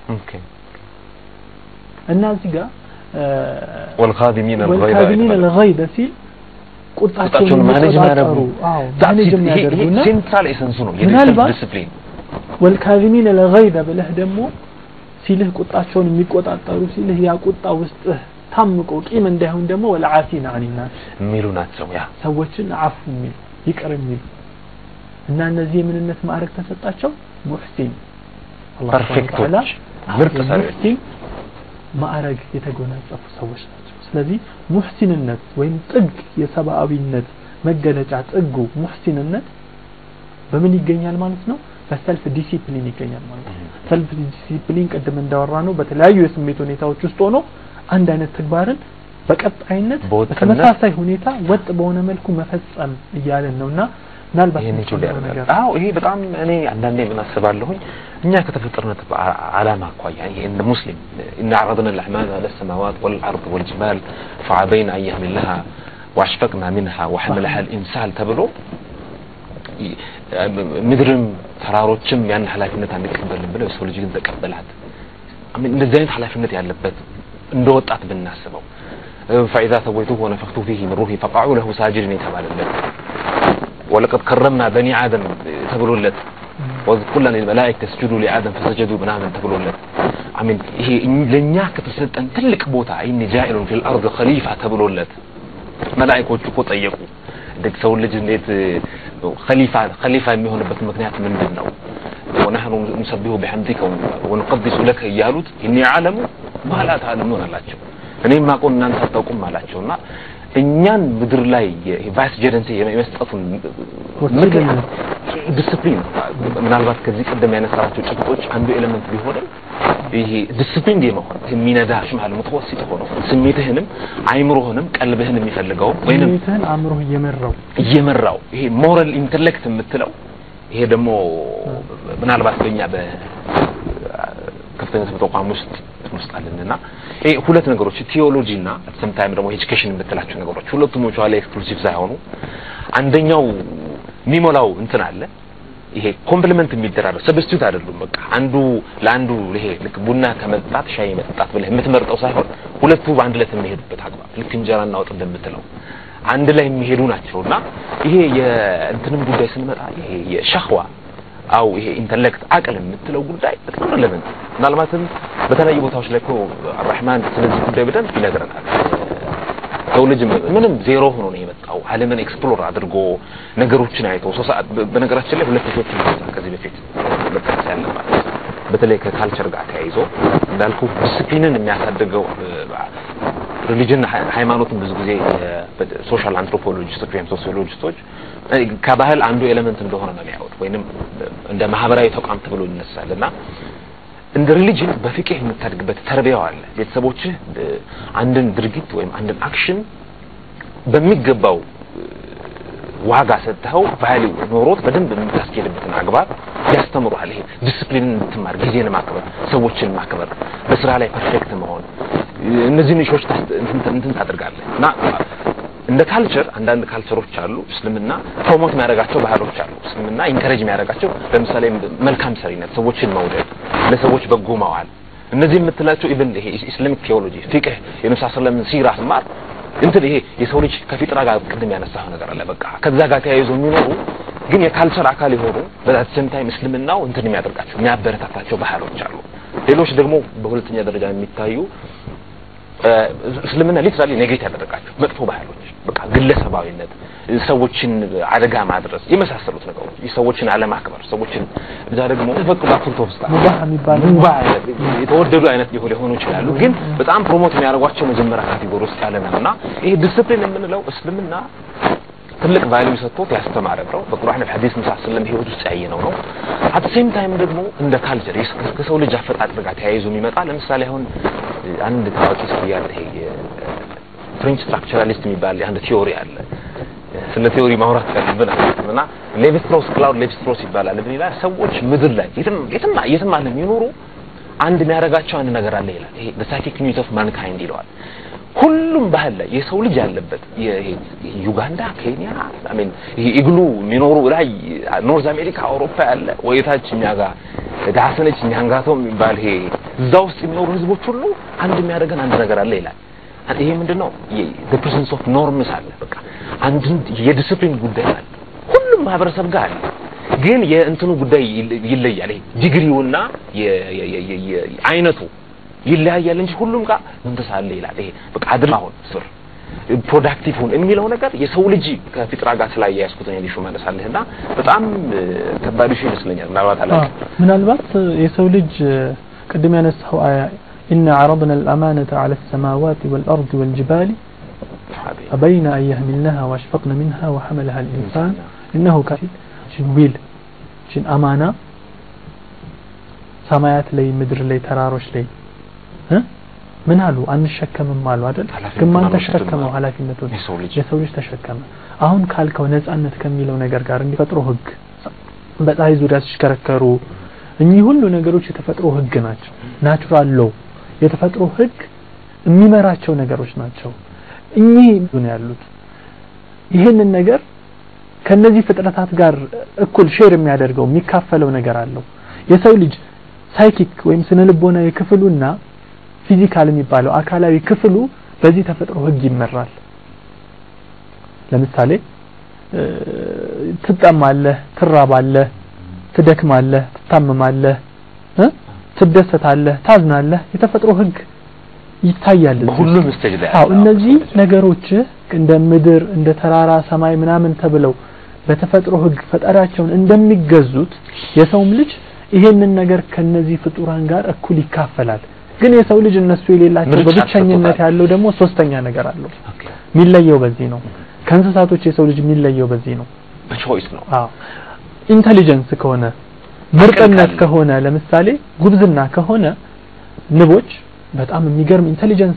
እና እዚህ ጋር ወልካዚሚን ወልካዚሚን አልገይዘ ሲል ቁጣቸውን ማኔጅ የሚቆጣጠሩ አዎ ማኔጅ የሚያደርጉና ሴንትራል ኤሰንሱ ነው ምናልባት ዲስፕሊን ወልካዚሚን አልገይዘ ብለህ ደግሞ ሲልህ ቁጣቸውን የሚቆጣጠሩ ሲልህ ያ ቁጣ ውስጥህ ታምቆ ቂም እንዳይሆን ደግሞ ወልዓፊን አኒናስ የሚሉ ናቸው ያ ሰዎችን አፉ የሚሉ ይቅር የሚሉ እና እነዚህ የምንነት ማዕረግ ተሰጣቸው ሙሕሲን አላህ ሱብሓነሁ ወተዓላ ፐርፌክቶች ምርጥ ሰዎች ሙሕሲን ማዕረግ የተጎናጸፉ ሰዎች ናቸው ስለዚህ ሙሕሲንነት ወይም ጥግ የሰብአዊነት መገለጫ ጥጉ ሙሕሲንነት በምን ይገኛል ማለት ነው በሰልፍ ዲሲፕሊን ይገኛል ማለት ነው ሰልፍ ዲሲፕሊን ቅድም እንዳወራ ነው በተለያዩ የስሜት ሁኔታዎች ውስጥ ሆኖ አንድ አይነት ተግባርን በቀጣይነት በወጥነት በተመሳሳይ ሁኔታ ወጥ በሆነ መልኩ መፈጸም እያለን ነውና ምናልባት ይሄን ይችላል የምትጨምረው ነገር አዎ ይሄ በጣም እኔ አንዳንዴ ምን አስባለሁኝ እኛ ከተፈጠርነት ዓላማ አኳያ ይሄ እንደ ሙስሊም إن عرضنا الأعمال على السماوات والأرض والجبال فعبين أن يحملنها وأشفقنا منها وحملها الإنسان ተብሎ ምድርም ተራሮችም ያን ኃላፊነት አንቀበልም ብለው የሰው ልጅ ግን ተቀበላት እንደዚህ አይነት ኃላፊነት ያለበት እንደ ወጣት ብናስበው فإذا سويته ونفخت فيه من روحي فقعوا له ساجدين የተባለለት ولقد كرمنا بني آدم ተብሎለት وإذ قلنا للملائكة اسجدوا لآدم فسجدوا ምናምን ተብሎለት አሚን ይሄ ለኛ ከተሰጠን ትልቅ ቦታ ኢኒ ጃኢሉን ፊል አርድ ኸሊፋ ተብሎለት መላእክቶቹ እኮ ጠየቁ እንዴት ሰው ልጅ እንዴት ኸሊፋ ኸሊፋ የሚሆንበት ምክንያት ምንድን ነው ወነህኑ ንሰቢሁ ቢሐምዲከ ወንቀዲሱ ለከ እያሉት እኒ አዕለሙ ማ ላ ተዕለሙን አላቸው እኔ ማቆን እናንተ አታውቁም አላቸውና እኛን ምድር ላይ የቫይስ ጀረንሲ የመስጠቱን ምክንያት ዲስፕሊን ምናልባት ከዚህ ቀደም ያነሳቸው ጭብጦች አንዱ ኤሌመንት ቢሆንም ይሄ ዲስፕሊን የመሆን የሚነዳ ሽማል ሙተወሲጥ ሆኖ ስሜትህንም አይምሮህንም ቀልብህን የሚፈልገው ወይንም ስሜትህን አእምሮህ እየመራው እየመራው ይሄ ሞራል ኢንተሌክት የምትለው ይሄ ደግሞ ምናልባት በእኛ በከፍተኛ ትምህርት ተቋም ውስጥ ውስጥ አለንና ይሄ ሁለት ነገሮች ቲዮሎጂ እና ሰም ታይም ደግሞ ኤጁኬሽን የምትላቸው ነገሮች ሁለቱም ላይ ኤክስክሉሲቭ ሳይሆኑ አንደኛው የሚሞላው እንትን አለ ይሄ ኮምፕሊመንት የሚደራረግ ሰብስቲዩት አይደሉም በቃ አንዱ ለአንዱ ይሄ ልክ ቡና ከመጠጣት ሻይ መጠጣት ብለህ የምትመርጠው ሳይሆን ሁለቱ በአንድ ላይ የሚሄዱበት አግባብ ልክ እንጀራና ወጥ እንደምትለው አንድ ላይ የሚሄዱ ናቸውና ይሄ የእንትንም ጉዳይ ስንመጣ ይሄ የሸህዋ አው ይሄ ኢንተሌክት አቅል የምትለው ጉዳይ በጣም ረለቨንት ምናልባትም በተለያዩ ቦታዎች ላይ እኮ አራህማን ስለዚህ ጉዳይ በደንብ ይነግረናል ሰው ልጅ ምንም ዜሮ ሆኖ ነው የመጣው ዓለምን ኤክስፕሎር አድርጎ ነገሮችን አይቶ ሶ ሰዓት በነገራችን ላይ ሁለት ሴቶች ከዚህ በፊት መጠቀስ ያለባት በተለይ ከካልቸር ጋር ተያይዞ እንዳልኩ ዲስፕሊንን የሚያሳድገው ሪሊጅን ሃይማኖትን ብዙ ጊዜ ሶሻል አንትሮፖሎጂስቶች ወይም ሶሲዮሎጂስቶች ከባህል አንዱ ኤሌመንት እንደሆነ ነው የሚያዩት ወይንም እንደ ማህበራዊ ተቋም ተብሎ ይነሳል እና እንደ ሪሊጅን በፍቅህ የምታድግበት ተርቢያው አለ ቤተሰቦችህ አንድን ድርጊት ወይም አንድን አክሽን በሚገባው ዋጋ ሰጥተው ቫሊው ኖሮት በደንብ የምታስኬድበትን አግባብ ያስተምሩሃል ይሄ ዲስፕሊንን እንድትማር ጊዜን ማክበር ሰዎችን ማክበር በስራ ላይ ፐርፌክት መሆን እነዚህን ኢሾች እንትን ታደርጋለህ እና እንደ ካልቸር አንዳንድ ካልቸሮች አሉ እስልምና ፕሮሞት የሚያደርጋቸው ባህሎች አሉ እስልምና ኢንከሬጅ የሚያደርጋቸው ለምሳሌ መልካም ሰሪነት ሰዎችን መውደድ ለሰዎች በጎ መዋል እነዚህ የምትላቸው ኢቭን ይሄ ኢስላሚክ ቴዎሎጂ ፊቅህ የነብስ ሰለላሁ ሲራ ስማር እንትን ይሄ የሰው ልጅ ከፊጥራ ጋር ቅድም ያነሳው ነገር አለ በቃ ከዛ ጋር ተያይዞ የሚኖሩ ግን የካልቸር አካል የሆኑ በዛት ሰም ታይም እስልምናው እንትን የሚያደርጋቸው የሚያበረታታቸው ባህሎች አሉ ሌሎች ደግሞ በሁለተኛ ደረጃ የሚታዩ እስልምና ሊትራሊ ኔጌት ያደረጋቸው መጥፎ ባህሎች በቃ ግለሰባዊነት ሰዎችን አደጋ ማድረስ የመሳሰሉት ነገሮች ሰዎችን አለማክበር ሰዎችን እዛ ደግሞ ተፈቅዶ አፍርቶ ውስጥ ሙባህ የሚባል ሙባህ አይነት የተወደዱ አይነት ሊሆኑ ሊሆኑ ይችላሉ ግን በጣም ፕሮሞት የሚያደርጓቸው መጀመሪያ ካቴጎሪ ውስጥ ያለ ነው እና ይሄ ዲስፕሊን የምንለው እስልምና ትልቅ ቫልዩ ሰጥቶት ያስተማረ ነው በቁርአን በሐዲስ ሙሳ ሰለም ህይወት ውስጥ ያየነው ነው አት ሴም ታይም ደግሞ እንደ ካልቸር ከሰው ልጅ አፈጣጠር ጋር ተያይዞ የሚመጣ ለምሳሌ አሁን አንድ ታዋቂ ሰው ያለ ይሄ ፍሬንች ስትራክቸራሊስት የሚባል አንድ ቲዮሪ አለ ስለ ቲዮሪ ማውራት ያለብን አይደለም እና ሌቪስትሮስ ክላውድ ሌቪስትሮስ ይባላል ምን ይላል ሰዎች ምድር ላይ የትም የትም የትም ዓለም የሚኖሩ አንድ የሚያደርጋቸው አንድ ነገር አለ ይላል ይሄ the psychic needs of mankind ይለዋል ሁሉም ባህል ላይ የሰው ልጅ ያለበት የ- ይሄ ዩጋንዳ፣ ኬንያ አሜን ይሄ ኢግሉ የሚኖሩ ላይ ኖርዝ አሜሪካ፣ አውሮፓ ያለ ወይታች እኛ ጋር ዳሰነች ኛንጋቶ የሚባል ይሄ እዛ ውስጥ የሚኖሩ ህዝቦች ሁሉ አንድ የሚያደርገን አንድ ነገር አለ ይላል። ይሄ ምንድነው? the presence of norms አለ። በቃ አንድ የዲስፕሊን ጉዳይ አለ። ሁሉም ማህበረሰብ ጋር አለ። ግን የእንትኑ ጉዳይ ይለ- ይለያል። ይሄ ዲግሪውና የ- የ- የ- የ- የ- አይነቱ ይለያያል እንጂ ሁሉም ጋር መንፈስ አለ ይላል። ይሄ በቃ አድል አሁን ስር ፕሮዳክቲቭ ሁን የሚለው ነገር የሰው ልጅ ከፊጥራ ጋር ስላያያዝኩት ነው ሊሹ መለሳለህና በጣም እ፣ ከባድ ሹ ይመስለኛል። ምናልባት አዎ፣ አላውቅም። ምናልባት የሰው ልጅ ቅድም ያነሳው አያ إن عرضنا الأمانة على السماوات والأرض والجبال فبين أن يحملنها وأشفقن منها وحملها الإنسان إنه كان شن ويل شن أمانة ሰማያት ላይ ምድር ላይ ተራሮች ላይ እ ምን አሉ አንሸከምም አሉ አይደል ኃላፊነቱን ግን ማን አልወሰድም ተሸከመው አሉ። ኃላፊነቱን የሰው ልጅ የሰው ልጅ ተሸከመ አሁን ካልከው ነጻነት ከሚለው ነገር ጋር እንዲፈጥሮ ህግ በፀሐይ ዙሪያ ሲሽከረከሩ እኚህ ሁሉ ነገሮች የተፈጥሮ ህግ ናቸው ናቹራል ሎ የተፈጥሮ ህግ የሚመራቸው ነገሮች ናቸው እኚህ ነው ያሉት ይህንን ነገር ከነዚህ ፍጥረታት ጋር እኩል ሼር የሚያደርገው የሚካፈለው ነገር አለው የሰው ልጅ ሳይኪክ ወይም ስነ ልቦናዊ ክፍሉና ፊዚካል የሚባለው አካላዊ ክፍሉ በዚህ ተፈጥሮ ህግ ይመራል ለምሳሌ እ፣ ትጠማለህ ትራባለህ ትደክማለህ ትታመማለህ እ? ትደሰታለህ ታዝናለህ የተፈጥሮ ህግ ይታያል እዚህ ውስጥ። በሁሉም ስቴጅ ላይ አዎ አለ። እነዚህ ነገሮች እንደ ምድር እንደ ተራራ ሰማይ ምናምን ተብለው በተፈጥሮ ህግ ፈጣሪያቸውን እንደሚገዙት የሰውም ልጅ ይሄንን ነገር ከነዚህ ፍጡራን ጋር እኩል ይካፈላል ግን የሰው ልጅ እነሱ የሌላቸው ምርጫ በብቸኝነት ተሰጥቶታል። ያለው ደግሞ ሶስተኛ ነገር አለው ኦኬ። የሚለየው በዚህ ነው ከእንስሳቶች የሰው ልጅ የሚለየው በዚህ ነው በቾይስ ነው። አዎ ኢንተሊጀንስ ከሆነ ምርጥነት ካለ። ከሆነ ለምሳሌ ጉብዝና ከሆነ ንቦች በጣም የሚገርም ኢንተሊጀንስ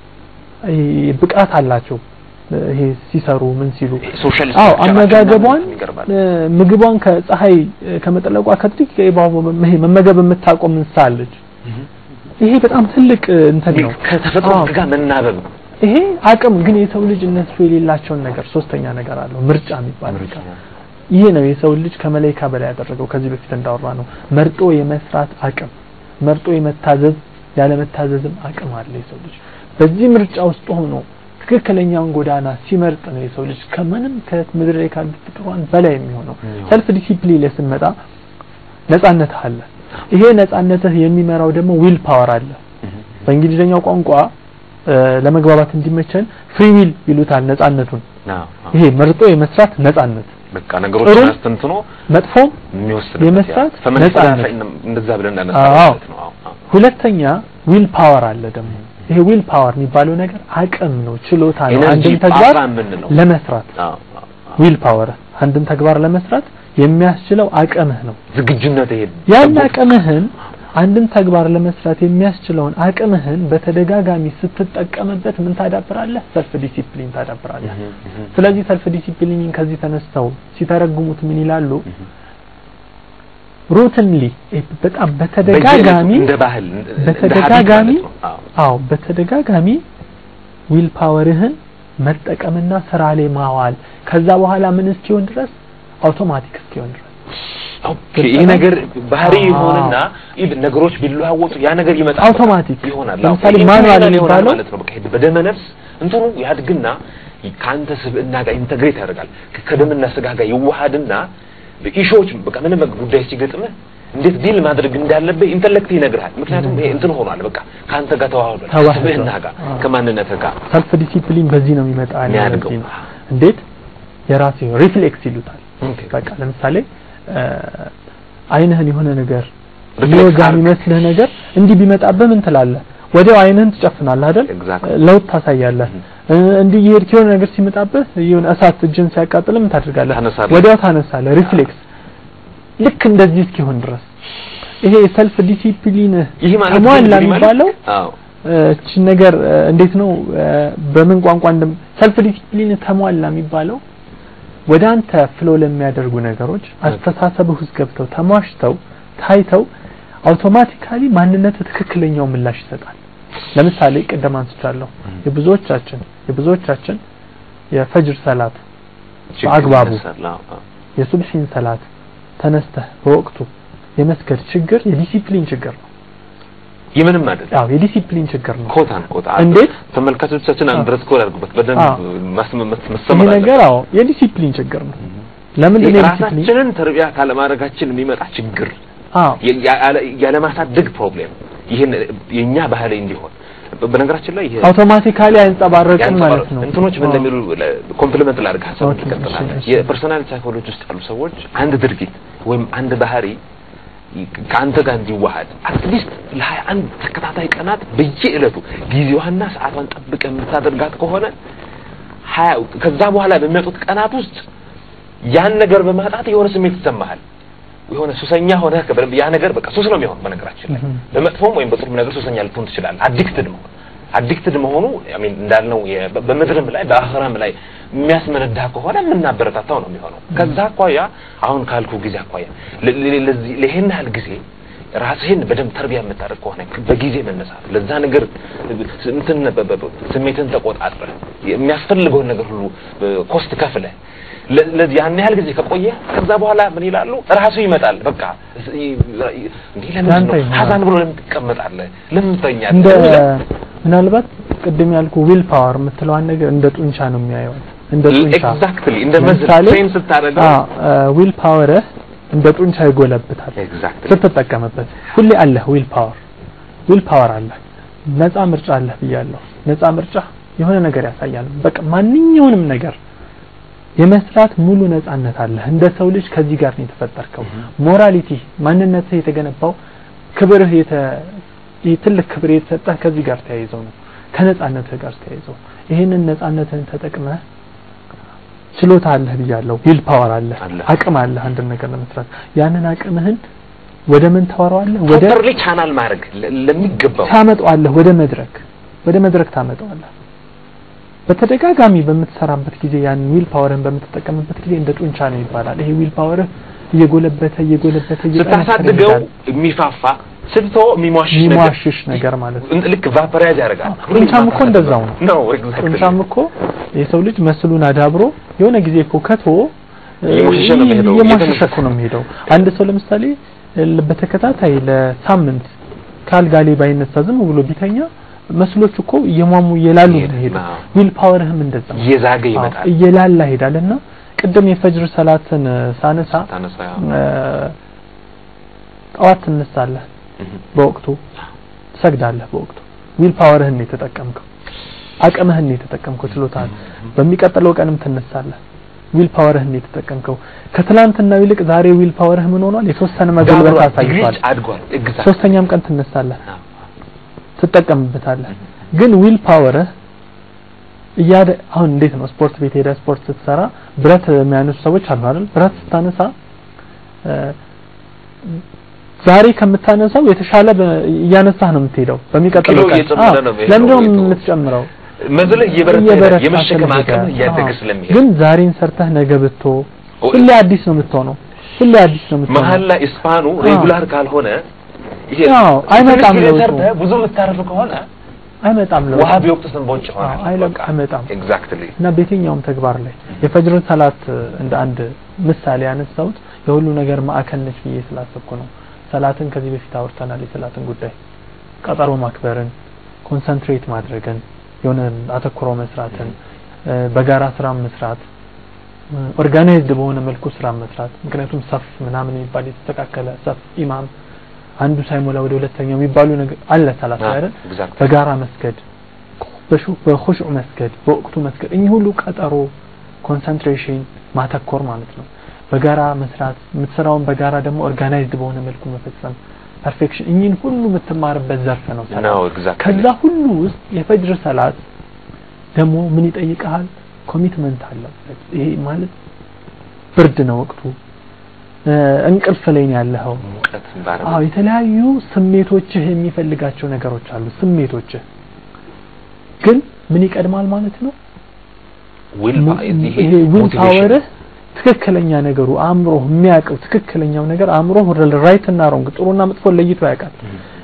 ብቃት አላቸው ይሄ ሲሰሩ ምን ሲሉ ሶሻል አዎ አመጋገቧን ይገርማል። እ፣ ምግቧን ከፀሐይ እ፣ ከመጠለቋ ከጥቂት ደቂቃ በኋላ ይሄ መመገብ የምታቆም እንስሳ አለች ይሄ በጣም ትልቅ እ፣ እንትን ነው ከተፈጥሮ አዎ። ጋር መናበብ ነው። ይሄ አቅም ግን የሰው ልጅ እነሱ የሌላቸውን ነገር ሶስተኛ ነገር አለው ምርጫ የሚባል ምርጫ ነገር ይሄ ነው የሰው ልጅ ከመላይካ በላይ ያደረገው ከዚህ በፊት እንዳወራ ነው መርጦ የመስራት አቅም መርጦ የመታዘዝ ያለመታዘዝም አቅም አለ የሰው ልጅ በዚህ ምርጫ ውስጥ ሆኖ ትክክለኛውን ጎዳና ሲመርጥ ነው የሰው ልጅ ከምንም ከምድር ላይ ካሉት ፍጡራን በላይ የሚሆነው የሚሆነው። ሰልፍ ዲሲፕሊን ላይ ስንመጣ ነጻነትህ አለ ይሄ ነጻነትህ የሚመራው ደግሞ ዊል ፓወር አለ በእንግሊዝኛው ቋንቋ እ፣ ለመግባባት እንዲመቸን ፍሪ ዊል ይሉታል ነጻነቱን አዎ፣ አዎ። ይሄ መርጦ የመስራት ነጻነት በቃ ነገሮችን ጥሩም አስተንትኖ መጥፎም የሚወስድበት የመስራት ያ። ፈመን ነጻነት። ፈ- እንደዛ ብለን እንዳነሳ አዎ። ማለት ነው። አዎ፣ አዎ። ሁለተኛ ዊል ፓወር አለ ደግሞ ይሄ ዊል ፓወር የሚባለው ነገር አቅም ነው ችሎታ ነው ኤነርጂ አንድን ተግባር ፓወር የምንለው ለመስራት አዎ፣ አዎ፣ አዎ። ዊል ፓወር አንድን ተግባር ለመስራት የሚያስችለው አቅምህ ነው ዝግጁነት ይሄ ያን ሰቦት- አቅምህን አንድን ተግባር ለመስራት የሚያስችለውን አቅምህን በተደጋጋሚ ስትጠቀምበት ምን ታዳብራለህ ሰልፍ ዲሲፕሊን ታዳብራለህ እህ፣ እህ፣ ስለዚህ ሰልፍ ዲሲፕሊንን ከዚህ ተነስተው ሲተረጉሙት ምን ይላሉ እህ። ሩትንሊ በጣም በተደጋጋሚ በየዕለቱ እንደ ባህል እንደ ሀቢት በተደጋጋሚ ማለት ነው። አዎ። አዎ በተደጋጋሚ ዊል ፓወርህን መጠቀምና ስራ ላይ ማዋል ከዛ በኋላ ምን እስኪሆን ድረስ አውቶማቲክ እስኪሆን ድረስ ኦኬ፣ ይህ ነገር ባህሪ አዎ። ይሆንና ኢቭን ነገሮች ቢለዋወጡ ያ ነገር ይመጣል አውቶማቲክ ይሆናል። ለምሳሌ አዎ፣ ማኑዋል ኢንተርናል ይሆናል የሚባለው ማለት ነው። በቃ ይሄ በደመ ነፍስ እንትኑ ያድግና ከአንተ ስብዕና ጋር ኢንተግሬት ያደርጋል። ከ- ከደምና ስጋ ጋር ይዋሃድና ኢሾዎች በቃ ምንም በቃ ጉዳይ ሲገጥምህ እንዴት ዲል ማድረግ እንዳለብህ ኢንተሌክት ይነግርሃል። ምክንያቱም ይሄ እንትን ሆኗል። በቃ ከአንተ ጋር ተዋህዷል። ተዋህዷል። ከስብዕና ጋር አዎ። ከማንነትህ ጋር ሰልፍ ዲሲፕሊን በዚህ ነው የሚመጣ ያለው የሚያድገው። በዚህ ነው። እንዴት የራሴ ሪፍሌክስ ይሉታል ኦኬ። በቃ ለምሳሌ እ፣ አይንህን የሆነ ነገር ሪፍሌክስ ሊወጋ አድርግ። የሚመስልህ ነገር እንዲህ ቢመጣብህ ምን ትላለህ ወዲያው አይንህን ትጨፍናለህ አይደል Exactly. ለውጥ ታሳያለህ እ፣ እንዲህ እየሄድክ የሆነ ነገር ሲመጣብህ የሆነ እሳት እጅን ሲያቃጥል ምን ታደርጋለህ ታነሳለህ። ወዲያው ታነሳለህ ሪፍሌክስ ልክ እንደዚህ እስኪሆን ድረስ ይሄ ሰልፍ ዲሲፕሊን ይህ ማለት ተሟላ ምን ማለት? የሚባለው አዎ እቺ ነገር እ፣ እንዴት ነው እ፣ በምን ቋንቋ እንደም ሰልፍ ዲሲፕሊን ተሟላ የሚባለው ወደ አንተ ፍሎ ለሚያደርጉ ነገሮች አስተሳሰብህ ውስጥ ገብተው ተሟሽተው ታይተው አውቶማቲካሊ ማንነት ትክክለኛው ምላሽ ይሰጣል ለምሳሌ ቅድም አንስቻለሁ የብዙዎቻችን የብዙዎቻችን የፈጅር ሰላት ችግር በአግባቡ ይነሳል። አዎ፣ አዎ። የሱብሒን ሰላት ተነስተህ በወቅቱ የመስገድ ችግር የዲሲፕሊን ችግር ነው። የምንም አይደለም። አዎ የዲሲፕሊን ችግር ነው። ኮት አንኮት እንዴት? ተመልካቾቻችን አዎ። አንድረስ ኮድ አድርጉበት በደንብ አዎ። ማስመ- መስ- ይሄ መሰመር ነገር አዎ የዲሲፕሊን ችግር ነው። ለምንድን ነው የዲሲፕሊን? ራሳችንን ተርቢያ ካለማድረጋችን የሚመጣ ችግር አዎ የ- ያለ- ያለማሳደግ ፕሮብሌም ይህን የኛ ባህል እንዲሆን በነገራችን ላይ ይሄ አውቶማቲካሊ አይንጸባረቅም ማለት ነው። እንትኖች ምን አዎ። እንደሚሉ ኮምፕሊመንት ላድርግ ሀሳብ ኦኬ፣ ትቀጥላለህ። እሺ፣ እሺ። የፐርሶናል ሳይኮሎጂ ውስጥ ያሉ ሰዎች አንድ ድርጊት ወይም አንድ ባህሪ ከአንተ ጋር እንዲዋሃድ አትሊስት ለሀያ አንድ ተከታታይ ቀናት በየዕለቱ ጊዜዋና ሰዓቷን ጠብቀህ የምታደርጋት ከሆነ ሀያ ከዛ በኋላ በሚመጡት ቀናት ውስጥ ያን ነገር በማጣት የሆነ ስሜት ይሰማሃል። የሆነ ሱሰኛ ሆነ ያ ነገር በቃ ሱስ ነው የሚሆን። በነገራችን ላይ እህ። በመጥፎም ወይም በጥሩም ነገር ሱሰኛ ልትሆን ትችላለህ። አዲክትድ መሆን አዲክትድ መሆኑ I mean እንዳልነው የ- በ- በምድርም ላይ በአኽራም ላይ የሚያስመነዳ ከሆነ የምናበረታታው ነው የሚሆነው። ከዛ አኳያ አሁን ካልኩ ጊዜ አኳያ ለ- ለ- ለዚህ ለይህን ያህል ጊዜ ራስህን በደንብ ተርቢያ የምታደርግ ከሆነ በጊዜ መነሳት ለዛ ነገር እንትን በ- በ- በ- ስሜትን ተቆጣጥረህ የሚያስፈልገውን ነገር ሁሉ ኮስት ከፍለህ ለ- ለዚህ ያን ያህል ጊዜ ከቆየ ከዛ በኋላ ምን ይላሉ ራሱ ይመጣል። በቃ እንዲህ ለምን ያንተ ነው ይሆናል። ሀዛን ብሎ ለምን ትቀመጣለህ? ለምን ትተኛለህ? እንደ ለምን- ምናልባት ቅድም ያልኩ ዊል ፓወር የምትለዋን ነገር እንደ ጡንቻ ነው የሚያየው። እንደ ጡንቻ ኤግዛክትሊ እንደ መዝል ለምሳሌ ትሬን ስታደርገው ዊል ፓወርህ እንደ ጡንቻ ይጎለብታል ኤግዛክትሊ ስትጠቀምበት። ሁሌ አለህ ዊል ፓወር ዊል ፓወር አለህ። ነፃ ምርጫ አለህ ብያለሁ። ነፃ ምርጫ የሆነ ነገር ያሳያል። በቃ ማንኛውንም ነገር የመስራት ሙሉ ነፃነት አለህ። እንደ ሰው ልጅ ከዚህ ጋር ነው የተፈጠርከው። ሞራሊቲ ማንነትህ የተገነባው ክብርህ የተ ይህ ትልቅ ክብር የተሰጠህ ከዚህ ጋር ተያይዘው ነው ከነፃነትህ ጋር ተያይዘው ይህንን ነፃነትህን ተጠቅመህ ችሎታ አለህ ብያለሁ ዊል ፓወር አለህ አለህ። አቅም አለህ አንድን ነገር ለመስራት ያንን አቅምህን ወደ ምን ታወራዋለህ ወደ ፕሮፐርሊ ቻናል ማድረግ ለ- ለሚገባው ታመጣዋለህ ወደ መድረክ ወደ መድረክ ታመጣዋለህ በተደጋጋሚ በምትሰራበት ጊዜ ያን ዊል ፓወርን በምትጠቀምበት ጊዜ እንደ ጡንቻ ነው ይባላል ይሄ ዊል ፓወርህ እየጎለበተ እየጎለበተ እየጠነከረ ስታሳድገው ይሄዳል። የሚፋፋ ስትተው የሚሟሽሽ ነገር የሚሟሽሽ ነገር ማለት ነው እንት- ልክ ቫፐራይዝ ያደርጋል። ጡንቻም እኮ እንደዛው ነው ነው ኤግዛክትሊ ጡንቻም እኮ የሰው ልጅ መስሉን አዳብሮ የሆነ ጊዜ እኮ ከቶ እየሞሸሸ ነው የሚሄደው፣ እየሞሸሸ እየተነፈሰ። እኮ ነው የሚሄደው አንድ ሰው ለምሳሌ ል- በተከታታይ ለሳምንት ካልጋ ላይ ባይነሳ ዝም ብሎ ቢተኛ መስሎች እኮ እየሟሙ እየላሉ ነው ይሄዳል። የሚሄደው አዎ። ዊል ፓወርህም እንደዛ ነው እየዛገ አዎ፣ ይመጣል። እየላላ ይሄዳልና ቅድም የፈጅር ሰላትን እ፣ ሳነሳ ታነሳ ያው። እ፣ ጠዋት ትነሳለህ እህ። በወቅቱ ትሰግዳለህ በወቅቱ ዊል ፓወርህን ነው የተጠቀምከው አቅምህን ነው የተጠቀምከው ችሎታህን በሚቀጥለው ቀንም ትነሳለህ ዊል ፓወርህን ነው የተጠቀምከው ከትላንትናው ይልቅ ዛሬ ዊል ፓወርህ ምን ሆኗል የተወሰነ መገልበት ዳብሯል፣ አሳይቷል ዲግሪች አድጓል። ኤግዛክት ሶስተኛም ቀን ትነሳለህ አዎ። ትጠቀምበታለህ ግን ዊል ፓወርህ እያደ አሁን እንዴት ነው ስፖርት ቤት ሄደህ ስፖርት ስትሰራ ብረት የሚያነሱ ሰዎች አሉ አይደል ብረት ስታነሳ እ፣ ዛሬ ከምታነሳው የተሻለ በ- እያነሳህ ነው የምትሄደው በሚቀጥለው ኪሎ ቀን እየጨመረ አዎ፣ ነው የሚሄደው ለምንድን ነው ዌይቱ። የምትጨምረው መዝለህ እየበረታ እየበረታ ይሄዳል። የመሸከም ስለሚሄድ፣ አቅም እያደገ አዎ። ስለሚሄድ ግን ዛሬን ሰርተህ ነገ ብትቶ ኦ- ሁሌ አዲስ ነው የምትሆነው ሁሌ አዲስ ነው የምትሆነው መሀል ላይ ስፓኑ ሬጉላር ካልሆነ ይሄ አዎ፣ አይመጣም ትንሽ ጊዜ ለውጡ። ሰርተህ ብዙ የምታርፍ ከሆነ አይመጣም ለውጥ። ውሃ ቢወቅት ስንቦጭ ይሆናል። አዎ፣ አይለም- አይመጣም። ኤግዛክትሊ እና በየትኛውም ተግባር ላይ የፈጅርን ሰላት እንደ አንድ ምሳሌ ያነሳሁት የሁሉ ነገር ማዕከል ነች ብዬ ስላሰብኩ ነው። ሰላትን ከዚህ በፊት አውርተናል። የሰላትን ጉዳይ ቀጠሮ ማክበርን፣ ኮንሰንትሬት ማድረግን፣ የሆነ አተኩሮ መስራትን፣ እ፣ በጋራ ስራ መስራት፣ ኦርጋናይዝድ በሆነ መልኩ ስራ መስራት። ምክንያቱም ሰፍ ምናምን የሚባል የተስተካከለ ሰፍ ኢማም አንዱ ሳይሞላ ወደ ሁለተኛው የሚባሉ ነገር አለ ሰላት ላይ አይደል? ኤግዛክትሊ በጋራ መስገድ በሹ- በኹሽዕ መስገድ በወቅቱ መስገድ እኚህ ሁሉ ቀጠሮ ኮንሰንትሬሽን ማተኮር ማለት ነው በጋራ መስራት የምትሰራውን በጋራ ደግሞ ኦርጋናይዝድ በሆነ መልኩ መፈጸም ፐርፌክሽን እኚህን ሁሉ የምትማርበት ዘርፍ ነው ሰላት ነው ኤግዛክትሊ ከዛ ሁሉ ውስጥ የፈጅር ሰላት ደግሞ ምን ይጠይቀሃል ኮሚትመንት አለበት ይሄ ማለት ብርድ ነው ወቅቱ እ፣ እንቅልፍ ላይ ነው ያለኸው ሙቀት ባረበ አዎ የተለያዩ ስሜቶችህ የሚፈልጋቸው ነገሮች አሉ ስሜቶችህ ግን ምን ይቀድማል ማለት ነው ዊል ሙ- ይሄ ዊል ፓወርህ ትክክለኛ ነገሩ አእምሮ የሚያውቀው ትክክለኛው ነገር አእምሮ ራይት እና ሮንግ ጥሩና መጥፎ ለይቶ ያውቃል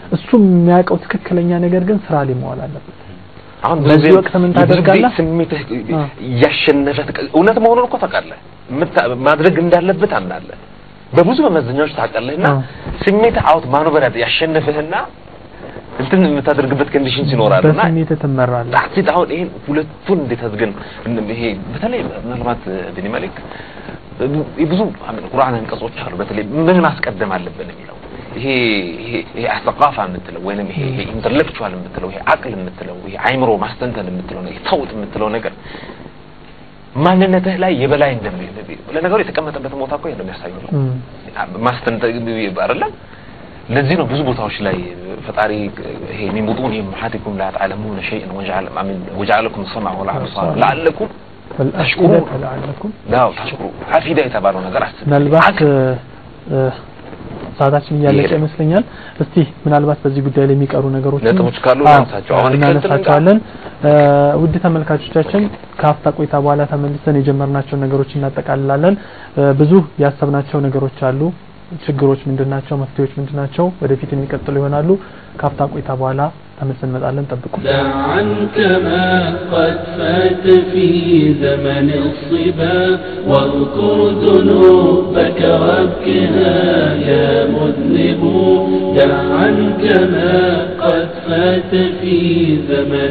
እሱ የሚያውቀው ትክክለኛ ነገር ግን ስራ ላይ መዋል አለበት። አሁን በዚህ ብዙ ወቅት ምን ብዙ ጊዜ ታደርጋለህ? ስሜትህ አ። እያሸነፈ ትቀ- እውነት መሆኑን እኮ ታውቃለህ። የምታ- ማድረግ እንዳለበት አምናለህ። በብዙ መመዘኛዎች ታውቃለህና አ። ስሜትህ አውት ማኖበር ያሸነፍህና እንትን የምታደርግበት ኮንዲሽንስ ይኖራሉና በስሜት ትመራለህ። ጣት አሁን ይሄን ሁለቱን እንዴት አድርገን እን- ይሄ በተለይ ምናልባት ቢኒ መሊክ ብዙ አሜን ቁርአን አንቀጾች አሉ። በተለይ ምን ማስቀደም አለብን የሚለው ይሄ ይሄ ይሄ አስተቃፋ የምትለው ወይንም ይሄ ይሄ ኢንተሌክቹዋል የምትለው ይሄ አቅል የምትለው ይሄ አይምሮ ማስተንተን የምትለው ነገር ተውጥ የምትለው ነገር ማንነትህ ላይ የበላይ እንደሚ ለነገሩ የተቀመጠበት ቦታ እኮ ነው የሚያሳየው ነው እም፣ ማስተንተን አይደለም ለዚህ ነው ብዙ ቦታዎች ላይ ፈጣሪ ይሄ ሚን ቡጡን እምሃቲኩም ላ ተዕለሙነ ሸይአን ወጀዐለ አሚን ወጀዐለኩም ሰምዐ ወል አብሳር ለዐለኩም ወልአፍኢደተ ለዐለኩም ዳው ተሽኩሩ አፊዳ የተባለው ነገር አስብ ምናልባት አቅል እ፣ ሰዓታችን እያለቀ ይሄዳል። ይመስለኛል። እስቲ ምናልባት በዚህ ጉዳይ ላይ የሚቀሩ ነገሮች ነጥቦች ካሉ እናንሳቸው። አሁን እናነሳቸዋለን። እ፣ ውድ ተመልካቾቻችን ከሀፍታ ቆይታ በኋላ ተመልሰን የጀመርናቸውን ነገሮች እናጠቃልላለን። እ፣ ብዙ ያሰብናቸው ነገሮች አሉ። ችግሮች ምንድናቸው? መፍትሄዎች ምንድናቸው? ወደፊት የሚቀጥሉ ይሆናሉ። ከሀፍታ ቆይታ በኋላ ተመልሰን እንመጣለን። ጠብቁ። دع عنك ما قد فات في زمن الصبا واذكر ذنوبك وابكها يا مذنب دع عنك ما قد فات في زمن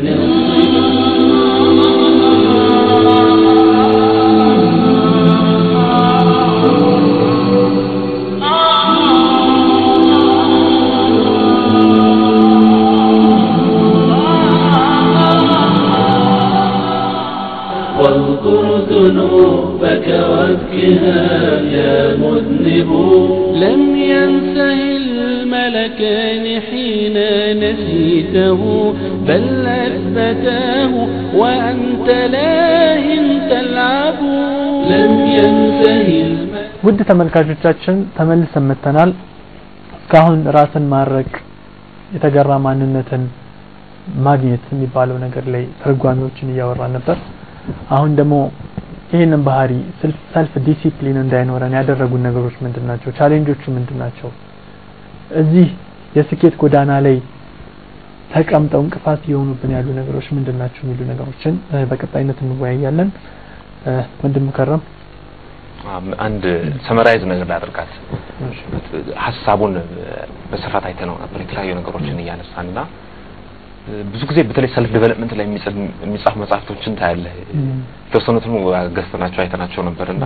واذكر ذنوبك وابكها يا مذنب لم ينسه الملكان حين نسيته بل أثبتاه وأنت لاهٍ تلعب لم ينسه الملكان ውድ ተመልካቾቻችን ተመልሰን መጥተናል። እስካሁን ራስን ማድረቅ የተገራ ማንነትን ማግኘት የሚባለው ነገር ላይ ትርጓሜዎችን እያወራን ነበር። አሁን ደግሞ ይህንን ባህሪ ሰልፍ ዲሲፕሊን እንዳይኖረን ያደረጉን ነገሮች ምንድን ናቸው? ቻሌንጆቹ ምንድን ናቸው? እዚህ የስኬት ጎዳና ላይ ተቀምጠው እንቅፋት እየሆኑብን ያሉ ነገሮች ምንድን ናቸው የሚሉ ነገሮችን እ፣ በቀጣይነት እንወያያለን። እ፣ ወንድም ከረም አንድ ሰመራይዝ ነገር ላደርጋት ሀሳቡን በስፋት አይተነው ነበር የተለያዩ ነገሮችን እያነሳንና ብዙ ጊዜ በተለይ ሰልፍ ዴቨሎፕመንት ላይ የሚጽፍ- የሚጻፉ መጽሐፍቶችን ታያለህ እም፣ የተወሰኑትን ገዝተናቸው አይተናቸው ነበርና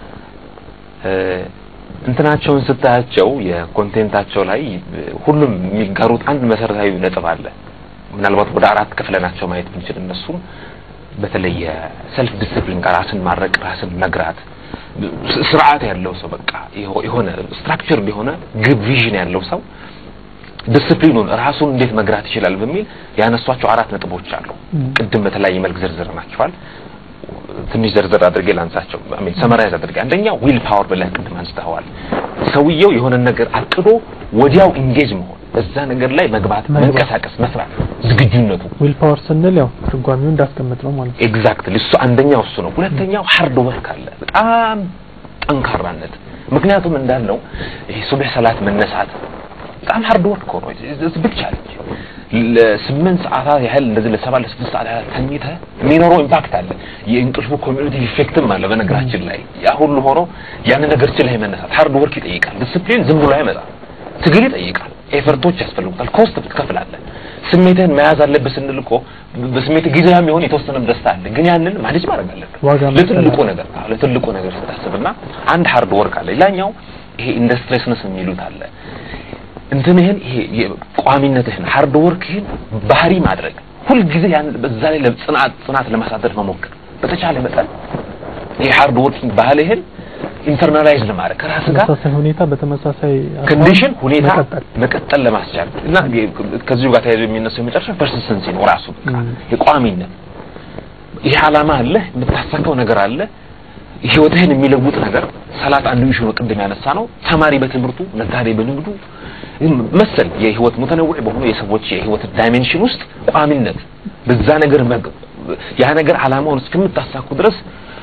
እ፣ እንትናቸውን ስታያቸው የኮንቴንታቸው ላይ ሁሉም የሚጋሩት አንድ መሰረታዊ ነጥብ አለ። ምናልባት ወደ አራት ክፍለናቸው ማየት ብንችል እነሱም በተለይ የሰልፍ ዲስፕሊን ጋር ራስን ማድረቅ፣ ራስን መግራት፣ ስ- ስርዓት ያለው ሰው በቃ የሆ- የሆነ ስትራክቸር የሆነ ግብ ቪዥን ያለው ሰው ዲስፕሊኑን ራሱን እንዴት መግራት ይችላል በሚል ያነሷቸው አራት ነጥቦች አሉ። እም። ቅድም በተለያየ መልክ ዝርዝር ናቸዋል። ትንሽ ዘርዘር አድርጌ ላንሳቸው። አሜን ሰመራይዝ አድርጌ አንደኛ ዊል ፓወር ብለህ ቅድም አንስተዋል። ሰውየው የሆነ ነገር አቅዶ ወዲያው ኢንጌጅ መሆን፣ በዛ ነገር ላይ መግባት፣ መግባት። መንቀሳቀስ፣ መስራት ዝግጁነቱ ዊል ፓወር ስንል ያው ትርጓሜው እንዳስቀምጥ ነው ማለት ነው። ኤግዛክትሊ እሱ አንደኛው እሱ ነው። ሁለተኛው ሃርድ ወርክ አለ፣ በጣም ጠንካራነት። ምክንያቱም እንዳልነው ይሄ ሱብህ ሰላት መነሳት በጣም ሃርድ ወርክ ሆኖ ቢግ ቻሌንጅ ለስምንት ሰዓታት ያህል እንደዚህ ለሰባት ለስድስት ሰዓት ያህል ተኝተህ የሚኖረው ኢምፓክት አለ። የእንቅልፉ ኮሚዩኒቲ ኢፌክትም አለ። በነገራችን ላይ ያ ሁሉ ሆኖ ያንን ነገር ችለህ መነሳት ሃርድ ወርክ ይጠይቃል። ዲስፕሊን ዝም ብሎ አይመጣም። ትግል ይጠይቃል። ኤፈርቶች ያስፈልጉታል። ኮስት ትከፍላለህ። ስሜትህን መያዝ አለብህ ስንል እኮ በስሜት ጊዜያዊ የሆነ የተወሰነም ደስታ አለ፣ ግን ያንን ማኔጅ ማድረግ አለብህ ዋጋ ለትልቁ መክፈል ነገር አዎ፣ ለትልቁ ነገር ስታስብና አንድ ሃርድ ወርክ አለ። ሌላኛው ይሄ ኢንዱስትሪስነስ የሚሉት አለ እንትንህን ይሄ የቋሚነትህን ሃርድ ወርክህን ባህሪ ማድረግ ሁልጊዜ ያን በዛ ላይ ለጽናት ጽናት ለማሳደር መሞከር በተቻለ መጠን ይሄ ሃርድ ወርኪንግ ባህልህን ኢንተርናላይዝ ለማድረግ ከራስህ ጋር ተመሳሳይ ሁኔታ በተመሳሳይ አቋም ኮንዲሽን ሁኔታ መቀጠል መቀጠል ለማስቻል እና ከዚሁ ጋር ተያይዞ የሚነሳው የመጨረሻ ፐርሲስተንሲ ነው ራሱ በቃ ም። የቋሚነት ይህ ዓላማ አለ የምታሳካው ነገር አለ ህይወትህን የሚለውጥ ነገር ሰላት አንዱ ኢሹ ነው ቅድም ያነሳ ነው ተማሪ በትምህርቱ ነጋዴ በንግዱ መሰል የህይወት ሙተነውዕ በሆኑ የሰዎች የህይወት ዳይሜንሽን ውስጥ ቋሚነት በዛ ነገር መግ ያ ነገር ዓላማውን እስከምታሳኩ ድረስ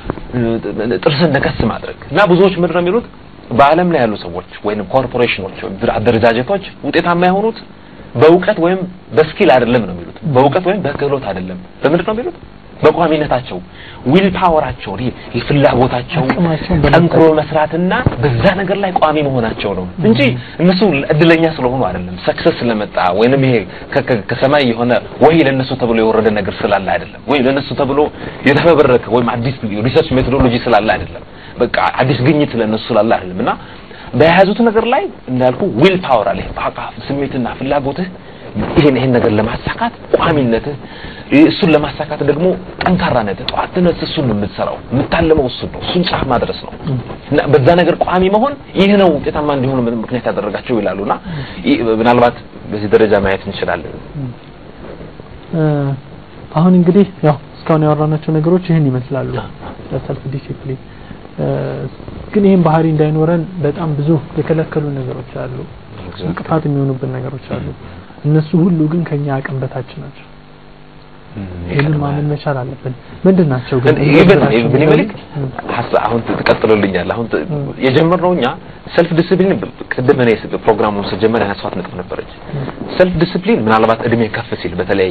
ጥርስን ነከስ ማድረግ እና ብዙዎች ምንድን ነው የሚሉት በዓለም ላይ ያሉ ሰዎች ወይም ኮርፖሬሽኖች ወይም አደረጃጀቶች ውጤታማ የሆኑት በእውቀት ወይም በስኪል አይደለም ነው የሚሉት። በእውቀት ወይም በክህሎት አይደለም። በምንድን ነው የሚሉት? በቋሚነታቸው ዊል ፓወራቸው ይሄ ፍላጎታቸው አቅማቸውን በመጠቀም። ጠንክሮ መስራትና በዛ ነገር ላይ ቋሚ መሆናቸው ነው እንጂ እነሱ እድለኛ ስለሆኑ አይደለም። ሰክሰስ ስለመጣ ወይንም ይሄ ከ- ከ- ከሰማይ የሆነ ወይ ለነሱ ተብሎ የወረደ ነገር ስላለ አይደለም፣ ወይ ለነሱ ተብሎ የተፈበረከ ወይም አዲስ ሪሰርች ሜቶዶሎጂ ስላለ አይደለም። በቃ አዲስ ግኝት ለነሱ ስላለ አይደለም እና በያዙት ነገር ላይ እንዳልኩ ዊል ፓወር አለ። በቃ ስሜትና ፍላጎትህ ይሄን ይሄን ነገር ለማሳካት ቋሚነትህ እሱን ለማሳካት ደግሞ ጠንካራነትህ ጠዋት ተነስተህ እሱን ነው የምትሰራው፣ የምታለመው እሱን ነው፣ እሱን ጫፍ ማድረስ ነው እና በዛ ነገር ቋሚ መሆን ይህ ነው ውጤታማ እንዲሆኑ ምክንያት ያደረጋቸው ይላሉና ይህ ምናልባት በዚህ ደረጃ ማየት እንችላለን። እ፣ አሁን እንግዲህ ያው እስካሁን ያወራናቸው ነገሮች ይህን ይመስላሉ ለሰልፍ ዲሲፕሊን እ፣ ግን ይህን ባህሪ እንዳይኖረን በጣም ብዙ የከለከሉ ነገሮች አሉ እንቅፋት የሚሆኑብን ነገሮች አሉ እነሱ ሁሉ ግን ከኛ አቅም በታች ናቸው ይህንን ማመን መቻል አለብን ምንድን ናቸው ግን ኢቨን ኢቨን ይመልክ አሁን ትቀጥሎልኛል አሁን ት- የጀመርነው እኛ ሰልፍ ዲሲፕሊን ቅድም እኔ ስ- ፕሮግራሙን ስጀመር ያነሷት ነጥብ ነበረች ሰልፍ ዲሲፕሊን ምናልባት እድሜ ከፍ ሲል በተለይ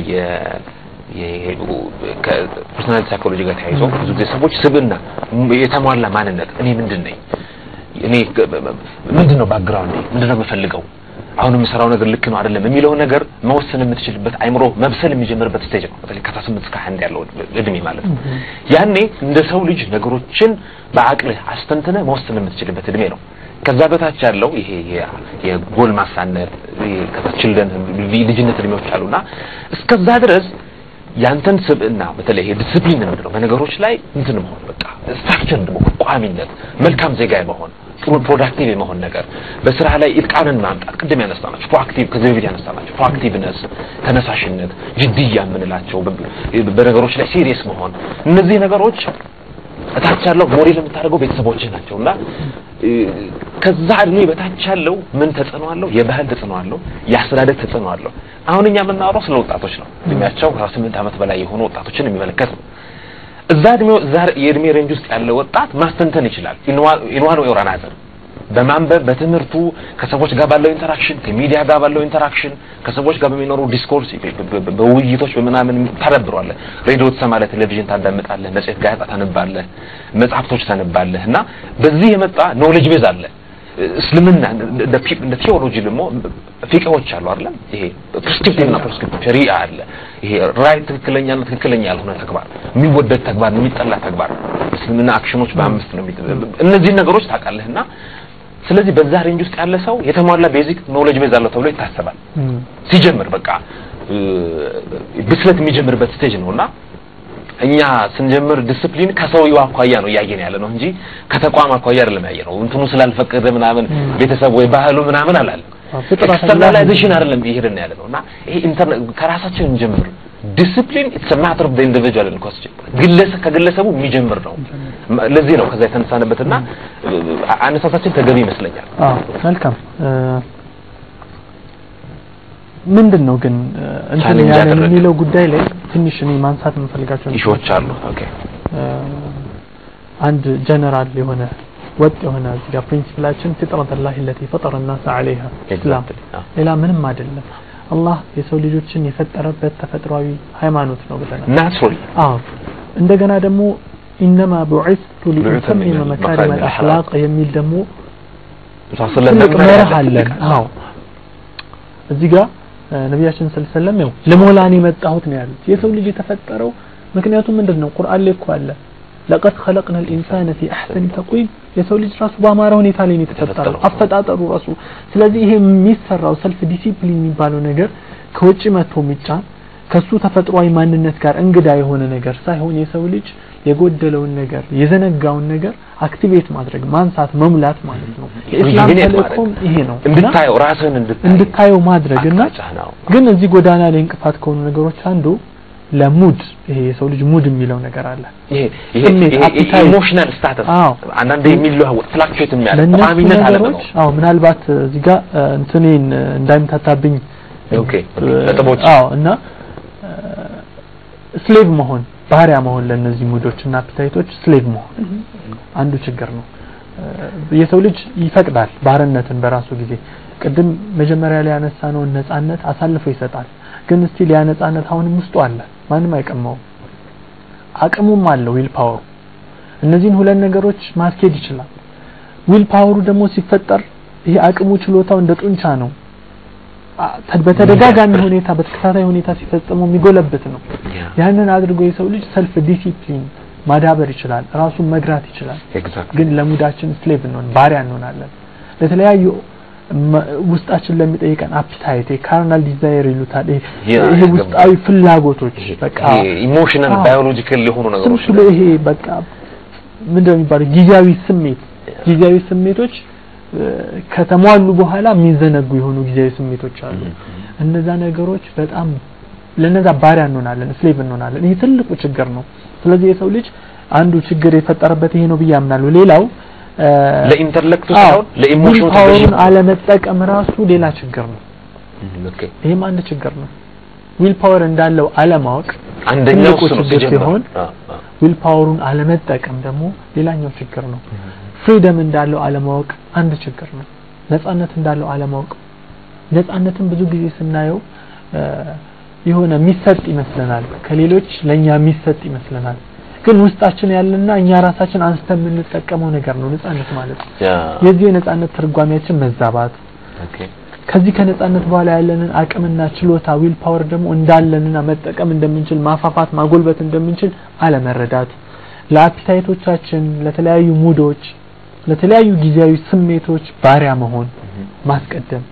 ከፐርሶናል ሳይኮሎጂ ጋር ተያይዞ ብዙ ጊዜ ሰዎች ስብዕና ም- የተሟላ ማንነት እኔ ምንድን ነኝ እኔ ግ- ምንድን ነው ባክግራውንድ ምንድን ነው የምፈልገው አሁን የምሰራው ነገር ልክ ነው አይደለም የሚለውን ነገር መወሰን የምትችልበት አይምሮ መብሰል የሚጀምርበት ስቴጅ ነው በተለይ ከ18 እስከ 21 ያለው እድሜ ማለት ነው ያኔ እንደ ሰው ልጅ ነገሮችን በአቅልህ አስተንትነ መወሰን የምትችልበት እድሜ ነው ከዛ በታች ያለው ይሄ የ- የጎልማሳነት ይሄ ከታችልደን ልጅነት እድሜዎች አሉና እስከዛ ድረስ ያንተን ስብዕና በተለይ ይሄ ዲስፕሊን ምንድነው በነገሮች ላይ እንትን መሆን በቃ ስትራክቸር መሆን ቋሚነት መልካም ዜጋ የመሆን ጥሩ ፕሮዳክቲቭ የመሆን ነገር በስራ ላይ ኢጥቃንን ማምጣት ቅድም ያነሳናቸው ፕሮአክቲቭ ከዚህ በፊት ያነሳናቸው ፕሮአክቲቭነስ ተነሳሽነት ጅድያ የምንላቸው በ- በነገሮች ላይ ሲሪየስ መሆን እነዚህ ነገሮች እታች ያለው ሞዴል የምታደርገው ቤተሰቦች ናቸው እና እ፣ ከዛ እድሜ በታች ያለው ምን ተጽዕኖ አለው? የባህል ተጽዕኖ አለው፣ የአስተዳደግ ተጽዕኖ አለው። አሁን እኛ የምናወራው ስለ ወጣቶች ነው። እድሜያቸው ከ18 ዓመት በላይ የሆኑ ወጣቶችን የሚመለከት ነው። እዛ እድሜው እዛ የእድሜ ሬንጅ ውስጥ ያለ ወጣት ማስተንተን ይችላል። ኢንዋን ወይ ኦራናዘር በማንበብ በትምህርቱ ከሰዎች ጋር ባለው ኢንተራክሽን ከሚዲያ ጋር ባለው ኢንተራክሽን ከሰዎች ጋር በሚኖሩ ዲስኮርስ በውይይቶች በምናምን ታዳብሯለህ። ሬዲዮ ትሰማለህ፣ ቴሌቪዥን ታዳምጣለህ፣ መጽሔት፣ ጋዜጣ ታነባለህ፣ መጽሐፍቶች ታነባለህ እና በዚህ የመጣ ኖሌጅ ቤዝ አለ። እስልምና እንደ ፒ- እንደ ቴዎሎጂ ደግሞ ፊቅሆች አሉ አይደለም ይሄ ፕሪስክሪፕቲቭ እና ፕሪስክሪፕቲቭ ሸሪዓ አለ ይሄ ራይት ትክክለኛና ትክክለኛ ያልሆነ ተግባር የሚወደድ ተግባር የሚጠላ ተግባር እስልምና አክሽኖች በአምስት ነው የሚጥ- እነዚህ ነገሮች ታውቃለህና ስለዚህ በዛ ሬንጅ ውስጥ ያለ ሰው የተሟላ ቤዚክ ኖሌጅ ቤዝ አለው ተብሎ ይታሰባል እም፣ ሲጀምር በቃ እ፣ ብስለት የሚጀምርበት ስቴጅ ነውና እኛ ስንጀምር ዲስፕሊን ከሰውየው አኳያ ነው እያየን ያለ ነው እንጂ ከተቋም አኳያ አይደለም ያየ ነው። እንትኑ ስላልፈቀደ ምናምን ቤተሰብ ወይ ባህሉ ምናምን አላለም። አዎ፣ ፍጥረት ኤክስተርናላይዜሽን አይደለም እየሄድን ያለ ነው እና ይሄ ኢንተርኔ ከራሳችን እንጀምር። ዲስፕሊን ኢትስ ማተር ኦፍ ዘ ኢንዲቪጁዋል ኢን ኮስችን ግለሰብ ከግለሰቡ የሚጀምር ነው። ለዚህ ነው ከዛ የተነሳንበትና አነሳሳችን ተገቢ ይመስለኛል። አዎ መልካም እ፣ ምንድን ነው ግን እ፣ እንትን ቻሌንጅ ያለን ያደረገ። የሚለው ጉዳይ ላይ ትንሽ እኔ ማንሳት የምፈልጋቸው ኢሹዎች አሉ። ኦኬ እ፣ አንድ ጀነራል የሆነ ወጥ የሆነ እዚህ ጋር ፕሪንሲፕላችን ፊጥረት ላህ ለቲ ፈጠረ ናስ ዐለይሃ ኢስላም Exactly. አዎ። ሌላ ምንም አይደለም አላህ የሰው ልጆችን የፈጠረበት ተፈጥሯዊ ሃይማኖት ነው ብለናል ናቹራሊ አዎ እንደገና ደግሞ ኢነማ ቡዒስቱ ቡዒሰ ሊኡተሚመ ሚነል መካሪመ መካሪመ አልአኽላቅ የሚል ደግሞ ስለዚህ ትልቅ መርህ አለን አዎ እዚህ ጋር እ፣ ነቢያችን ሰለላሁ ዐለይሂ ወሰለም ያው ለሞላን የመጣሁት ነው ያሉት የሰው ልጅ የተፈጠረው ምክንያቱም ምንድን ነው ቁርአን ላይ እኮ አለ ለቀድ ኸለቅና ልኢንሳነ ፊ አሕሰኒ ተቅዊም የሰው ልጅ ራሱ በአማረ ሁኔታ ላይ ነው የተፈጠረው የተፈጠረው። አፈጣጠሩ ራሱ ስለዚህ ይሄ የሚሰራው ሰልፍ ዲሲፕሊን የሚባለው ነገር ከውጭ መጥቶ የሚጫን ከሱ ተፈጥሯዊ ማንነት ጋር እንግዳ የሆነ ነገር ሳይሆን የሰው ልጅ የጎደለውን ነገር የዘነጋውን ነገር አክቲቬት ማድረግ ማንሳት መሙላት ማለት ነው የኢስላም Rejuvenate ተልእኮም ማድረግ። ይሄ ነው እና እንድታየው ራስህን እንድታይ እንድታየው ማድረግ እና አቅጣጫህ ነው። ግን እዚህ ጎዳና ላይ እንቅፋት ከሆኑ ነገሮች አንዱ ለሙድ ይሄ የሰው ልጅ ሙድ የሚለው ነገር አለ ይሄ ይሄ ስሜት፣ ይሄ appetite። ኢሞሽናል ስታተስ አዎ። አንዳንዴ የሚለዋወጥ ፍላክቹዌት የሚያደርግ ለእነሱ ቋሚነት አለ ነው። ነገሮች አዎ ምናልባት እዚህ ጋር እ፣ እንትኔን እ፣ እንዳይምታታብኝ ኦኬ እ፣ ነጥቦች አዎ እና ስሌቭ መሆን ባህሪያ መሆን ለእነዚህ ሙዶች እና አፕታይቶች ስሌቭ መሆን አንዱ ችግር ነው እ፣ የሰው ልጅ ይፈቅዳል ባርነትን በራሱ ጊዜ ቅድም መጀመሪያ ላይ ያነሳነውን ነጻነት አሳልፎ ይሰጣል። ግን ስቲል ያ ነጻነት አሁንም ውስጡ አለ፣ ማንም አይቀማውም። አቅሙም አለው ዊል ፓወሩ። እነዚህን ሁለት ነገሮች ማስኬድ ይችላል። ዊል ፓወሩ ደግሞ ሲፈጠር ይሄ አቅሙ ችሎታው እንደ ጡንቻ ነው። በተደጋጋሚ ሁኔታ በተከታታይ ሁኔታ ሲፈጽመው የሚጎለብት ነው። ያንን አድርጎ የሰው ልጅ ሰልፍ ዲሲፕሊን ማዳበር ይችላል፣ ራሱን መግራት ይችላል። ግን ለሙዳችን ስሌቭ እንሆን ባሪያ እንሆናለን። ለተለያዩ ውስጣችን ለሚጠይቀን አፒታይት ካርናል ዲዛይር ይሉታል። ይሄ ውስጣዊ ፍላጎቶች በቃ ኢሞሽናል ባዮሎጂካል የሆኑ ነገሮች ስለ ይሄ በቃ ምንድነው የሚባለው ጊዜያዊ ስሜት ጊዜያዊ ስሜቶች ከተሟሉ በኋላ የሚዘነጉ የሆኑ ጊዜያዊ ስሜቶች አሉ። እነዛ ነገሮች በጣም ለነዛ ባሪያ እንሆናለን፣ ስሌቭ እንሆናለን። ይሄ ትልቁ ችግር ነው። ስለዚህ የሰው ልጅ አንዱ ችግር የፈጠረበት ይሄ ነው ብዬ አምናለሁ። ሌላው ለኢንተርሌክቱ ሳይሆን ለኢሞሽኑ ፓወሩን አለመጠቀም ራሱ ሌላ ችግር ነው። ኦኬ ይሄም አንድ ችግር ነው። ዊል ፓወር እንዳለው አለማወቅ አንደኛው ትልቁ እሱ ነው ችግር ሲጀምር ሲሆን ዊል ፓወሩን አለመጠቀም ደግሞ ሌላኛው ችግር ነው። ፍሪደም እንዳለው አለማወቅ አንድ ችግር ነው። ነጻነት እንዳለው አለማወቅ ነጻነትን ብዙ ጊዜ ስናየው የሆነ የሚሰጥ ይመስለናል፣ ከሌሎች ለኛ የሚሰጥ ይመስለናል። ግን ውስጣችን ያለና እኛ ራሳችን አንስተን የምንጠቀመው ነገር ነው ነጻነት ማለት ነው። የዚህ የነጻነት ትርጓሜያችን መዛባት ኦኬ ከዚህ ከነጻነት በኋላ ያለንን አቅምና ችሎታ ዊል ፓወር ደግሞ እንዳለንና መጠቀም እንደምንችል ማፋፋት ማጎልበት እንደምንችል አለመረዳት ለአፒታይቶቻችን ለተለያዩ ሙዶች ለተለያዩ ጊዜያዊ ስሜቶች ባሪያ መሆን ማስቀደም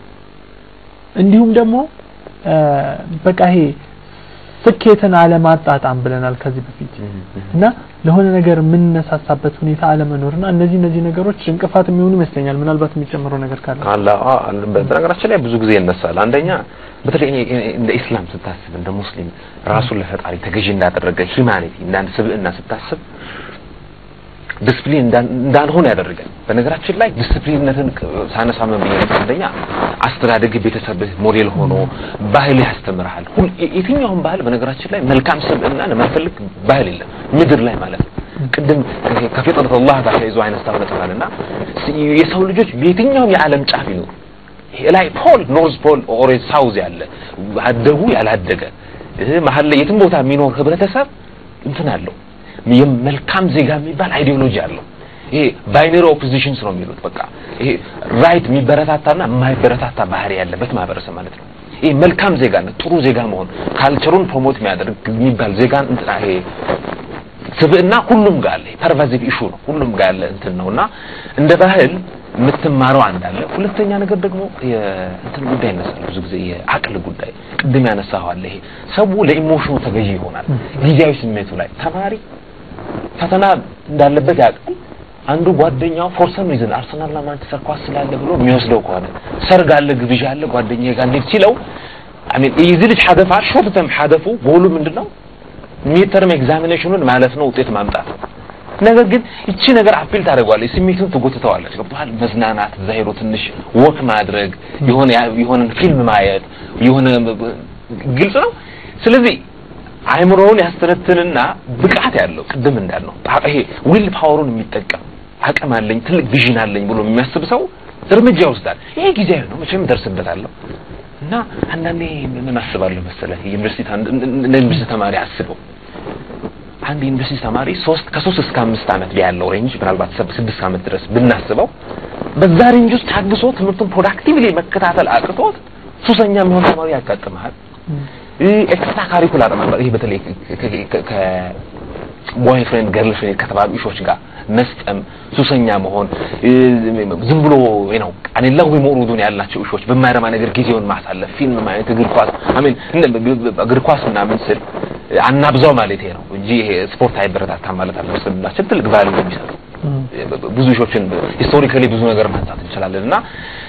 እንዲሁም ደግሞ በቃ ይሄ ስኬትን አለማጣጣም ብለናል ከዚህ በፊት እና ለሆነ ነገር የምንነሳሳበት ሁኔታ አለመኖርና እነዚህ እነዚህ ነገሮች እንቅፋት የሚሆኑ ይመስለኛል። ምናልባት የሚጨምረው ነገር ካለ አላ በነገራችን ላይ ብዙ ጊዜ ይነሳል። አንደኛ በተለይ እኔ እንደ ኢስላም ስታስብ እንደ ሙስሊም ራሱን ለፈጣሪ ተገዢ እንዳደረገ ሂማኒቲ እንዳንድ ስብዕና ስታስብ ዲስፕሊን እንዳልሆነ ያደርጋል። በነገራችን ላይ ዲስፕሊንነትን ሳነሳ ምን ብዬ ነበር? አንደኛ አስተዳደግ ቤተሰብህ ሞዴል ሆኖ ባህል ያስተምርሃል። ሁል የትኛውም ባህል በነገራችን ላይ መልካም ስብዕናን የማይፈልግ ባህል የለም ምድር ላይ ማለት ነው። ቅድም ከፊጥረት አላህ ጋር ተያይዞ አይነት ታውቃለና የሰው ልጆች በየትኛውም የዓለም ጫፍ ይኖሩ ላይ ፖል ኖርዝ ፖል ኦር ሳውዝ ያለ አደጉ ያላደገ መሀል ላይ የትም ቦታ የሚኖር ህብረተሰብ እንትን አለው የመልካም ዜጋ የሚባል አይዲዮሎጂ አለው። ይሄ ባይነሪ ኦፖዚሽንስ ነው የሚሉት። በቃ ይሄ ራይት የሚበረታታና የማይበረታታ ባህሪ ያለበት ማህበረሰብ ማለት ነው። ይሄ መልካም ዜጋነት ጥሩ ዜጋ መሆን ካልቸሩን ፕሮሞት የሚያደርግ የሚባል ዜጋን እንትና ይሄ ስብዕና ሁሉም ጋር አለ። ፐርቫዚቭ ኢሹ ነው ሁሉም ጋር ያለ እንትን ነውና እንደ ባህል የምትማረው አንድ አለ። ሁለተኛ ነገር ደግሞ የእንትን ጉዳይ ይነሳል ብዙ ጊዜ የአቅል ጉዳይ ቅድም ያነሳው አለ። ይሄ ሰው ለኢሞሽኑ ተገዢ ይሆናል ጊዜያዊ ስሜቱ ላይ ተማሪ ፈተና እንዳለበት ያውቃል። አንዱ ጓደኛው ፎር ሰም ሪዝን አርሰናልና ማንቸስተር ኳስ ስላለ ብሎ የሚወስደው ከሆነ ሰርግ አለ፣ ግብዣ አለ፣ ጓደኛዬ ጋር እንሂድ ሲለው አሜን የዚህ ልጅ ሀደፍ ሾርት ተርም ሀደፉ ጎሉ ምንድነው? ሚድተርም ኤግዛሚኔሽኑን ማለት ነው ውጤት ማምጣት። ነገር ግን እቺ ነገር አፒል ታደርገዋለች፣ ስሜቱን ትጎትተዋለች። ገብቶሃል? መዝናናት፣ እዛ ሄዶ ትንሽ ወክ ማድረግ፣ የሆነ የሆነን ፊልም ማየት፣ የሆነ ግልጽ ነው። ስለዚህ አይምሮውን ያስተነትንና ብቃት ያለው ቅድም እንዳልነው ይሄ ዊል ፓወሩን የሚጠቀም አቅም አለኝ ትልቅ ቪዥን አለኝ ብሎ የሚያስብ ሰው እርምጃ ይወስዳል። ይሄ ጊዜያዊ ነው፣ መቼም ደርስበታለሁ እና አንዳንዴ ምን አስባለሁ መሰለህ ዩኒቨርሲቲ እንደ ዩኒቨርሲቲ ተማሪ አስበው አንድ ዩኒቨርሲቲ ተማሪ ሶስት ከሶስት እስከ አምስት ዓመት ያለው ሬንጅ ምናልባት ስድስት ዓመት ድረስ ብናስበው በዛ ሬንጅ ውስጥ ታግሶ ትምህርቱን ፕሮዳክቲቭሊ መከታተል አቅቶት ሱሰኛ የሚሆን ተማሪ ያጋጥመሃል። ኤክስትራ ካሪኩላር ነበር። ይሄ በተለይ ከቦይፍሬንድ ገርል ፍሬንድ ከተባሉ ኢሾች ጋር መስጠም፣ ሱሰኛ መሆን፣ ዝም ብሎ ነው አኔላሁ ቢሞሩዱን ያላቸው ኢሾች በማይረማ ነገር ጊዜውን ማሳለፍ፣ ፊልም ማየት፣ እግር ኳስ አሜን እግር ኳስ ምናምን ስል አናብዛው ማለት ነው እንጂ ይሄ ስፖርት አይበረታታም ማለት አልመስልም። ትልቅ ቫልዩ የሚሰጠው ብዙ ኢሾችን ሂስቶሪካሊ ብዙ ነገር ማንሳት እንችላለን እና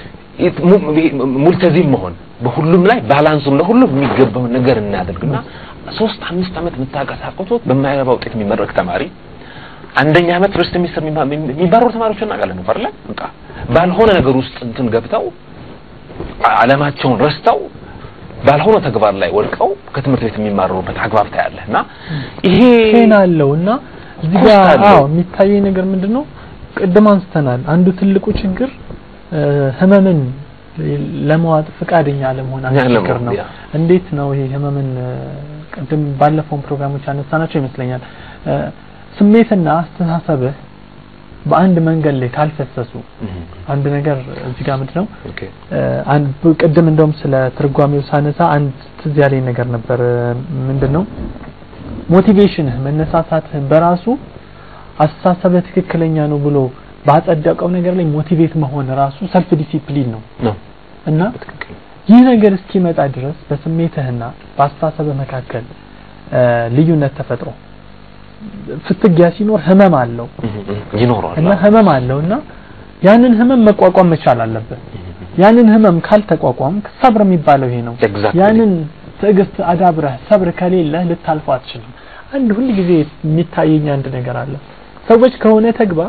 ሙልተዚም መሆን በሁሉም ላይ ባላንሱን ለሁሉም የሚገባውን ነገር እናደርግና ሶስት አምስት ዓመት የምታቀሳቅቶት በማይረባ ውጤት የሚመረቅ ተማሪ አንደኛ ዓመት ፈርስት ሚኒስተር የሚባረሩ ተማሪዎች እናውቃለን ነው አይደል? በቃ ባልሆነ ነገር ውስጥ እንትን ገብተው ዓለማቸውን ረስተው ባልሆነ ተግባር ላይ ወድቀው ከትምህርት ቤት የሚማረሩበት አግባብ ታያለህ እና ይሄ ፔን አለው እና እዚህ ጋር አዎ የሚታየኝ ነገር ምንድነው ቅድም አንስተናል። አንዱ ትልቁ ችግር ህመምን ለመዋጥ ፈቃደኛ አለመሆን አንድ ያለመሆን፣ ችግር ነው። ያ። እንዴት ነው ይሄ ህመምን እ፣ ቅድም ባለፈውን ፕሮግራሞች ያነሳናቸው ይመስለኛል እ፣ ስሜትና አስተሳሰብህ በአንድ መንገድ ላይ ካልፈሰሱ አንድ ነገር እዚህ ጋር ምንድን ነው ኦኬ እ፣ አንድ ብ- ቅድም እንደውም ስለ ትርጓሜው ሳነሳ አንድ ትዝ ያለኝ ነገር ነበር እ፣ ምንድን ነው ሞቲቬሽንህ መነሳሳትህ በራሱ አስተሳሰብህ ትክክለኛ ነው ብሎ ባጸደቀው ነገር ላይ ሞቲቬት መሆን ራሱ ሰልፍ ዲሲፕሊን ነው ነው እና ትክክል ይህ ነገር እስኪመጣ ድረስ በስሜትህና በአስተሳሰብህ መካከል እ፣ ልዩነት ተፈጥሮ ፍትጊያ ሲኖር ህመም አለው ይኖረዋል እና ህመም አለው እና ያንን ህመም መቋቋም መቻል አለብህ። ያንን ህመም ካልተቋቋምክ ሰብር የሚባለው ይሄ ነው። Exactly. ያንን ትዕግስት አዳብረህ ሰብር ከሌለህ ልታልፈው አትችልም። አንድ ሁል ጊዜ የሚታየኝ አንድ ነገር አለ። ሰዎች ከሆነ ተግባር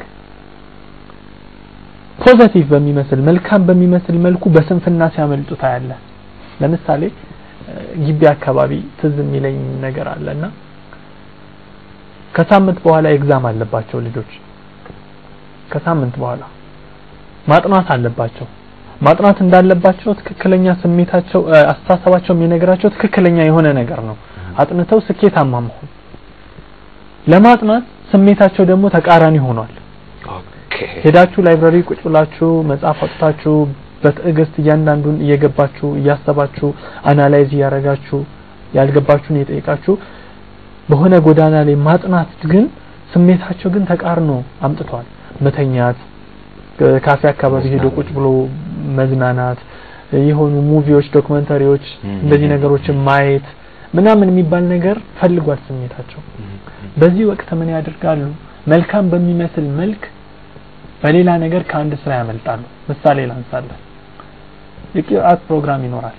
ፖዘቲቭ በሚመስል መልካም በሚመስል መልኩ በስንፍና ሲያመልጡ ታያለህ። ለምሳሌ እ፣ ግቢ አካባቢ ትዝ የሚለኝ ነገር አለና ከሳምንት በኋላ ኤግዛም አለባቸው ልጆች ከሳምንት በኋላ ማጥናት አለባቸው ማጥናት እንዳለባቸው ትክክለኛ ስሜታቸው እ፣ አስተሳሰባቸው የሚነግራቸው ትክክለኛ የሆነ ነገር ነው አጥንተው ስኬታማ መሆን ለማጥናት ስሜታቸው ደግሞ ተቃራኒ ሆኗል ኦኬ ሄዳችሁ ላይብራሪ ቁጭ ብላችሁ መጽሐፍ አውጥታችሁ በትዕግስት እያንዳንዱን እየገባችሁ እያሰባችሁ አናላይዝ እያረጋችሁ ያልገባችሁን እየጠየቃችሁ በሆነ ጎዳና ላይ ማጥናት ግን ስሜታቸው ግን ተቃርኖ አምጥቷል። መተኛት፣ እ፣ ካፌ አካባቢ ሄዶ ቁጭ ብሎ መዝናናት፣ እ፣ የሆኑ ሙቪዎች፣ ዶክመንተሪዎች ም፣ እንደዚህ ም፣ ነገሮችን ማየት ምናምን የሚባል ነገር ፈልጓል ስሜታቸው። በዚህ ወቅት ምን ያደርጋሉ? መልካም በሚመስል መልክ በሌላ ነገር ከአንድ ስራ ያመልጣሉ። ምሳሌ ላንሳለን። የቂርአት ፕሮግራም ይኖራል።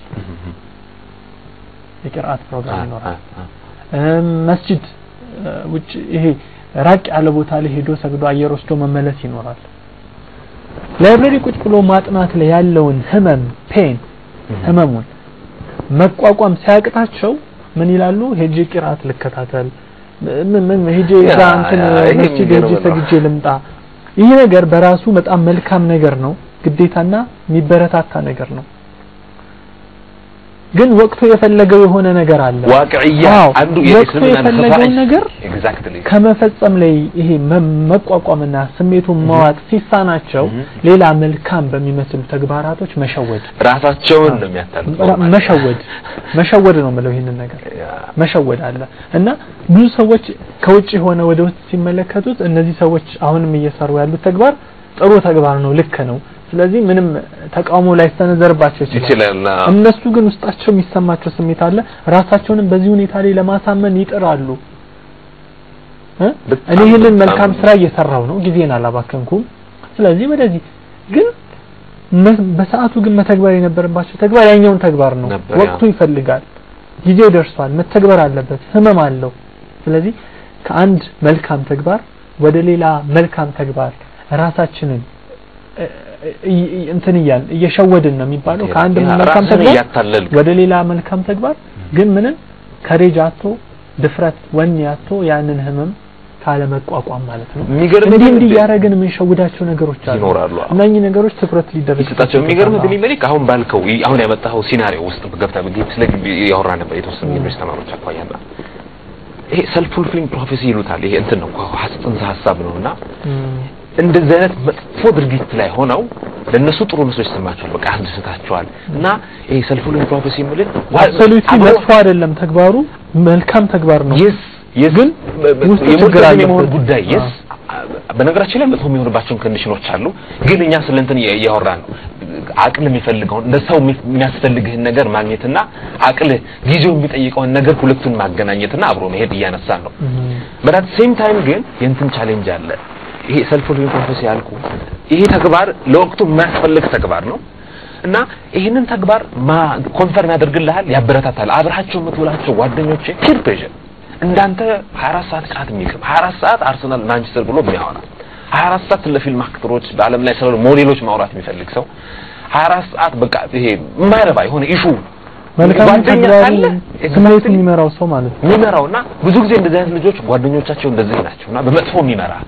የቂርአት ፕሮግራም ይኖራል። እም፣ መስጂድ እ፣ ውጭ ይሄ ራቅ ያለ ቦታ ላይ ሄዶ ሰግዶ አየር ወስዶ መመለስ ይኖራል። ላይብረሪ ቁጭ ብሎ ማጥናት ላይ ያለውን ህመም ፔን ህመሙን መቋቋም ሲያቅታቸው ምን ይላሉ? ሄጄ ቂርአት ልከታተል ምን ምን ሄጄ እዛ ያ፣ እንትን ያ፣ ይሄ መስጂድ ሄጄ የሚገርም ነው። ሰግጄ ልምጣ። ይህ ነገር በራሱ በጣም መልካም ነገር ነው፣ ግዴታና የሚበረታታ ነገር ነው። ግን ወቅቱ የፈለገው የሆነ ነገር አለ። ዋቅዕያ አዎ፣ አንዱ ወቅቱ የእስልምና የፈለገውን ነገር ኤግዛክትሊ ከመፈጸም ላይ ይሄ መ- መቋቋምና ስሜቱን መዋጥ ሲሳናቸው Mhm. ሌላ መልካም በሚመስሉ ተግባራቶች መሸወድ ራሳቸውን ነው የሚያታልሉ ራ- መሸወድ መሸወድ ነው የምለው ይህንን ነገር መሸወድ አለ እና ብዙ ሰዎች ከውጭ ሆነ ወደ ውስጥ ሲመለከቱት እነዚህ ሰዎች አሁንም እየሰሩ ያሉት ተግባር ጥሩ ተግባር ነው፣ ልክ ነው። ስለዚህ ምንም ተቃውሞ ላይሰነዘርባቸው ይችላል። ይችላል አዎ። እነሱ ግን ውስጣቸው የሚሰማቸው ስሜት አለ። ራሳቸውንም በዚህ ሁኔታ ላይ ለማሳመን ይጥራሉ። እ? በጣም እኔ ይህንን በጣም መልካም ስራ እየሰራው ነው፣ ጊዜን አላባከንኩም። ስለዚህ ወደዚህ ግን መ- በሰዓቱ ግን መተግበር የነበረባቸው ተግባር ያኛውን ተግባር ነው። ነበር፣ ወቅቱ ይፈልጋል፣ ጊዜው ደርሷል፣ መተግበር አለበት፣ ህመም አለው። ስለዚህ ከአንድ መልካም ተግባር ወደ ሌላ መልካም ተግባር ራሳችንን እ- እ- እ- እንትን እያል እየሸወድን ነው የሚባለው ከአንድ ያ፣ መልካም ራስን ተግባር እያታለልክ ወደ ሌላ መልካም ተግባር ግን ምንም ከሬጅ አቶ ድፍረት ወኔ አቶ ያንን ህመም ካለመቋቋም ማለት ነው። የሚገርም እንዲህ ግን እንዲህ እያደረግን የምንሸውዳቸው ነገሮች አሉ። ይኖራሉ። አዎ። እነኚህ ነገሮች ትኩረት ሊደረግ ይሰጣቸው የሚገርም ግን ይመልክ አሁን ባልከው ይ- አሁን ያመጣኸው ሲናሪዮ ውስጥ ገብታ ግቢ ስለ ግቢ ያወራ ነበር የተወሰኑ ዩኒቨርሲቲ ተማሪዎች አኳያና ይሄ ሰልፍ ፉልፊሊንግ ፕሮፌሲ ይሉታል። ይሄ እንትን ነው ሀስ- ጽንሰ ሀሳብ ነው እና እንደዚህ አይነት መጥፎ ድርጊት ላይ ሆነው ለነሱ ጥሩ መስሎ ይሰማቸዋል። በቃ ያስደስታቸዋል እና ይሄ ሰልፍ ፉልፊሊንግ ፕሮፌሲ የሚልን አብሶሉትሊ መጥፎ አይደለም ተግባሩ መልካም ተግባር ነው። የስ የስ ግን ውስጡ ችግር የሞልተን አለበት። የመሆን ጉዳይ የስ በነገራችን ላይ መጥፎ የሚሆንባቸውን ኮንዲሽኖች አሉ። ግን እኛ ስለ እንትን እያ- እያወራን ነው። አቅል የሚፈልገውን እንደ ሰው የሚ- የሚያስፈልግህን ነገር ማግኘትና አቅል ጊዜው የሚጠይቀውን ነገር ሁለቱን ማገናኘትና አብሮ መሄድ እያነሳን ነው። በዳት ሴም ታይም ግን የእንትን ቻሌንጅ አለ። ይሄ ሰልፍ ፉልፊሊንግ ፕሮፌሲ ያልኩ ይሄ ተግባር ለወቅቱ የማያስፈልግ ተግባር ነው እና ይህንን ተግባር ማ ኮንፈርም ያደርግልሃል፣ ያበረታታል። አብራቸው የምትውላቸው ጓደኞቼ ፒር ፕሬሽር እንዳንተ 24 ሰዓት ቃት የሚቅም 24 ሰዓት አርሰናል ማንቸስተር ብሎ የሚያወራ 24 ሰዓት ስለ ፊልም አክተሮች በዓለም ላይ ስላሉ ሞዴሎች ማውራት የሚፈልግ ሰው 24 ሰዓት በቃ ይሄ የማይረባ የሆነ ኢሹ መልካም ጓደኛ ተግባሩ ካለ ስሜቱን የሚመራው ሰው ማለት ነው። የሚመራውና ብዙ ጊዜ እንደዚህ አይነት ልጆች ጓደኞቻቸው እንደዚህ ናቸውና በመጥፎ የሚመራ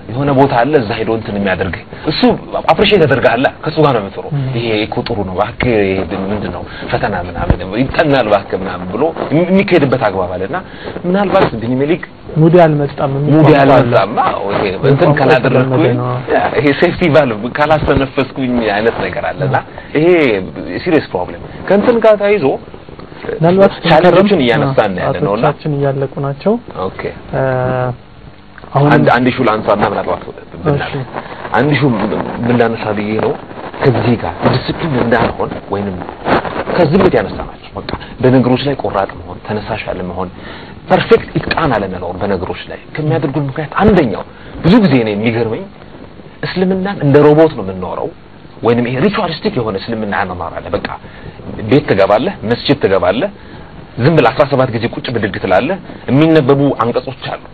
የሆነ ቦታ አለ እዛ ሄዶ እንትን የሚያደርግ እሱ አፕሪሼት ያደርጋል ከሱ ጋር ነው የምትኖረው ይሄ እኮ ጥሩ ነው እባክህ ይሄ ምንድን ነው ፈተና ምናምን ይጠናል እባክህ ምናምን ብሎ የሚካሄድበት አግባብ አለና ምናልባት ቢኒሜሊክ ሙዲ አልመጣም ሙዲ አልመጣም ይሄ እንትን ካላደረግኩኝ ይሄ ሴፍቲ ቫልቭ ካላስተነፈስኩኝ አይነት ነገር አለና ይሄ ሲሪየስ ፕሮብሌም ከእንትን ጋር ተያይዞ ምናልባት ቻሌንጆችን እያነሳን ያለ ነውና ሰዓቶቻችን እያለቁ ናቸው ኦኬ አሁን አንድ አንድ ሹ ላንሳና ምናልባት ብናል አንድ ሹ ምን ላነሳ ብዬ ነው ከዚህ ጋር ዲስፕሊን እንዳልሆን ወይንም ከዝምት ያነሳናቸው በቃ በነገሮች ላይ ቆራጥ መሆን ተነሳሽ ያለ መሆን ፐርፌክት ኢትቃን አለመኖር በነገሮች ላይ ከሚያደርጉን ምክንያት አንደኛው ብዙ ጊዜ ነው የሚገርመኝ እስልምናን እንደ ሮቦት ነው የምንኖረው ወይንም ይሄ ሪቹዋሊስቲክ የሆነ እስልምና አኗኗር በቃ ቤት ትገባለህ መስጂድ ትገባለህ ዝም ብለህ 17 ጊዜ ቁጭ ብድግ ትላለህ የሚነበቡ አንቀጾች አሉ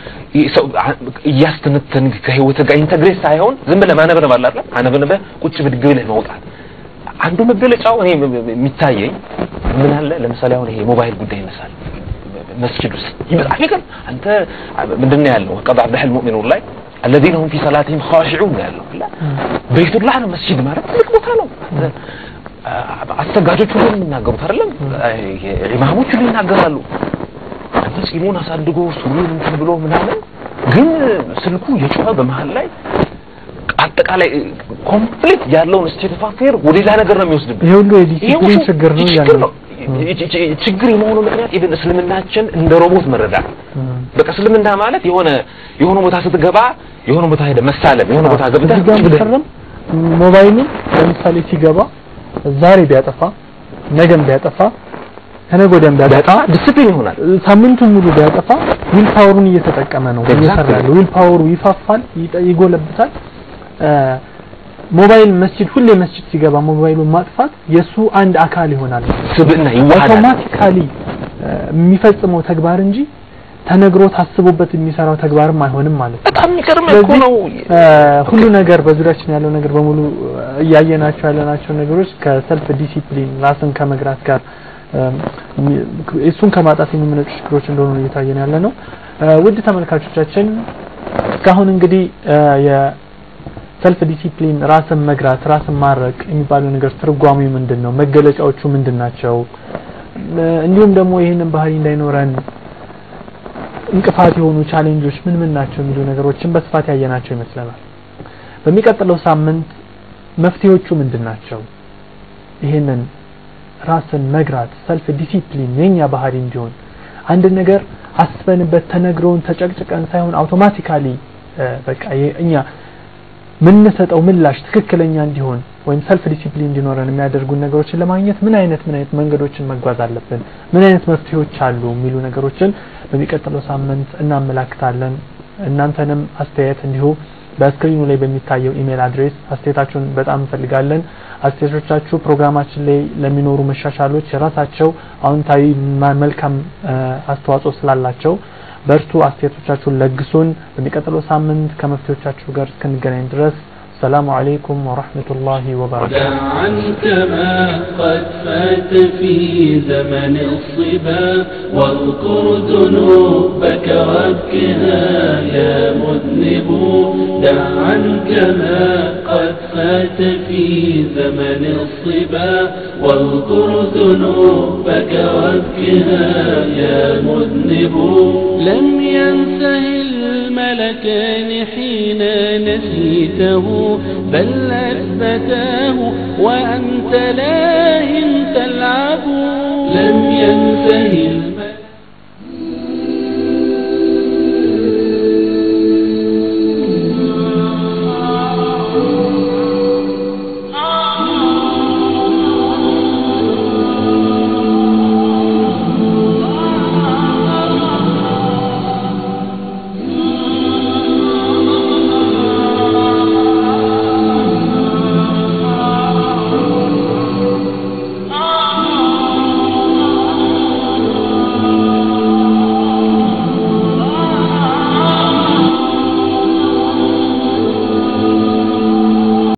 እያስተነተንክ ከህይወት ጋር ኢንተግሬት ሳይሆን ዝም ብለህ ማነበብ አለ አይደል አነበነበ ቁጭ ብድግ ብለህ መውጣት አንዱ መገለጫው እኔ የሚታየኝ ምን አለ ለምሳሌ አሁን ይሄ ሞባይል ጉዳይ ይነሳል መስጂድ ውስጥ ይመጣ ነገር አንተ ምንድነው ያለው ቀድ አብደህ المؤمنون ላይ الذين هم في صلاتهم خاشعون ያለው ቤቱላህ ነው መስጂድ ማለት ትልቅ ቦታ ነው አሰጋጆች ሁሉ የሚናገሩት አይደለም ኢማሞች ሁሉ ይናገራሉ አንተ ጺሙን አሳድጎ ሱሪን እንትን ብሎ ምናምን ግን ስልኩ የጮኸ በመሃል ላይ አጠቃላይ ኮምፕሊት ያለውን ስቴት ኦፍ አፌር ወደ ሌላ ነገር ነው የሚወስድብህ ይሄ ሁሉ የዲሲፕሊን ችግር ነው ችግር ነው ችግር የመሆኑ ምክንያት ኢቭን እስልምናችን እንደ ሮቦት መረዳት በቃ እስልምና ማለት የሆነ የሆነ ቦታ ስትገባ የሆነ ቦታ ሄደ መሳለም የሆነ ቦታ ገብተህ እዚህ ጋር መሰረም ሞባይሉ ለምሳሌ ሲገባ ዛሬ ቢያጠፋ ነገም ቢያጠፋ ከነገ ወዲያም ቢያጠፋ ዲስፕሊን ይሆናል ሳምንቱን ሙሉ ቢያጠፋ ዊል ፓወሩን እየተጠቀመ ነው እየሰራ ያለው ዊል ፓወሩ ይፋፋል ይጎለብታል ሞባይል መስጂድ ሁሌ መስጂድ ሲገባ ሞባይሉን ማጥፋት የሱ አንድ አካል ይሆናል ስብዕና ይዋሃዳል አውቶማቲካሊ የሚፈጽመው ተግባር እንጂ ተነግሮ ታስቦበት የሚሰራው ተግባርም አይሆንም ማለት ነው በጣም የሚገርም እኮ ነው ሁሉ ነገር በዙሪያችን ያለው ነገር በሙሉ እያየናቸው ያለናቸው ነገሮች ከሰልፍ ዲሲፕሊን ራስን ከመግራት ጋር እሱን ከማጣት የሚመነጩ ችግሮች እንደሆኑ እየታየን ያለ ነው ውድ ተመልካቾቻችን እስካሁን እንግዲህ የሰልፍ ዲሲፕሊን ራስን መግራት ራስን ማረቅ የሚባለው ነገር ትርጓሜው ምንድን ነው መገለጫዎቹ ምንድን ናቸው እንዲሁም ደግሞ ይህንን ባህሪ እንዳይኖረን እንቅፋት የሆኑ ቻሌንጆች ምን ምን ናቸው የሚሉ ነገሮችን በስፋት ያየናቸው ይመስለናል በሚቀጥለው ሳምንት መፍትሄዎቹ ምንድን ናቸው ይህንን ራስን መግራት ሰልፍ ዲሲፕሊን የኛ ባህሪ እንዲሆን አንድ ነገር አስበንበት ተነግረውን ተጨቅጭቀን ሳይሆን አውቶማቲካሊ በቃ እኛ ምንሰጠው ምላሽ ትክክለኛ እንዲሆን ወይም ሰልፍ ዲሲፕሊን እንዲኖረን የሚያደርጉን ነገሮችን ለማግኘት ምን አይነት ምን አይነት መንገዶችን መጓዝ አለብን ምን አይነት መፍትሄዎች አሉ የሚሉ ነገሮችን በሚቀጥለው ሳምንት እናመላክታለን እናንተንም አስተያየት እንዲሁ በስክሪኑ ላይ በሚታየው ኢሜል አድሬስ አስተያየታችሁን በጣም እንፈልጋለን አስተያየቶቻችሁ ፕሮግራማችን ላይ ለሚኖሩ መሻሻሎች የራሳቸው አዎንታዊ መልካም አስተዋጽኦ ስላላቸው በርቱ አስተያየቶቻችሁን ለግሱን በሚቀጥለው ሳምንት ከመፍትሄዎቻችሁ ጋር እስክንገናኝ ድረስ السلام عليكم ورحمة الله وبركاته دع عنك ما قد فات في زمن الصبا واذكر ذنوبك وابكها يا مذنب دع عنك ما قد فات في زمن الصبا واذكر ذنوبك وابكها يا مذنب لم ينته الملكان حين نسيته بل أثبتاه وأنت لاهٍ تلعب لم ينته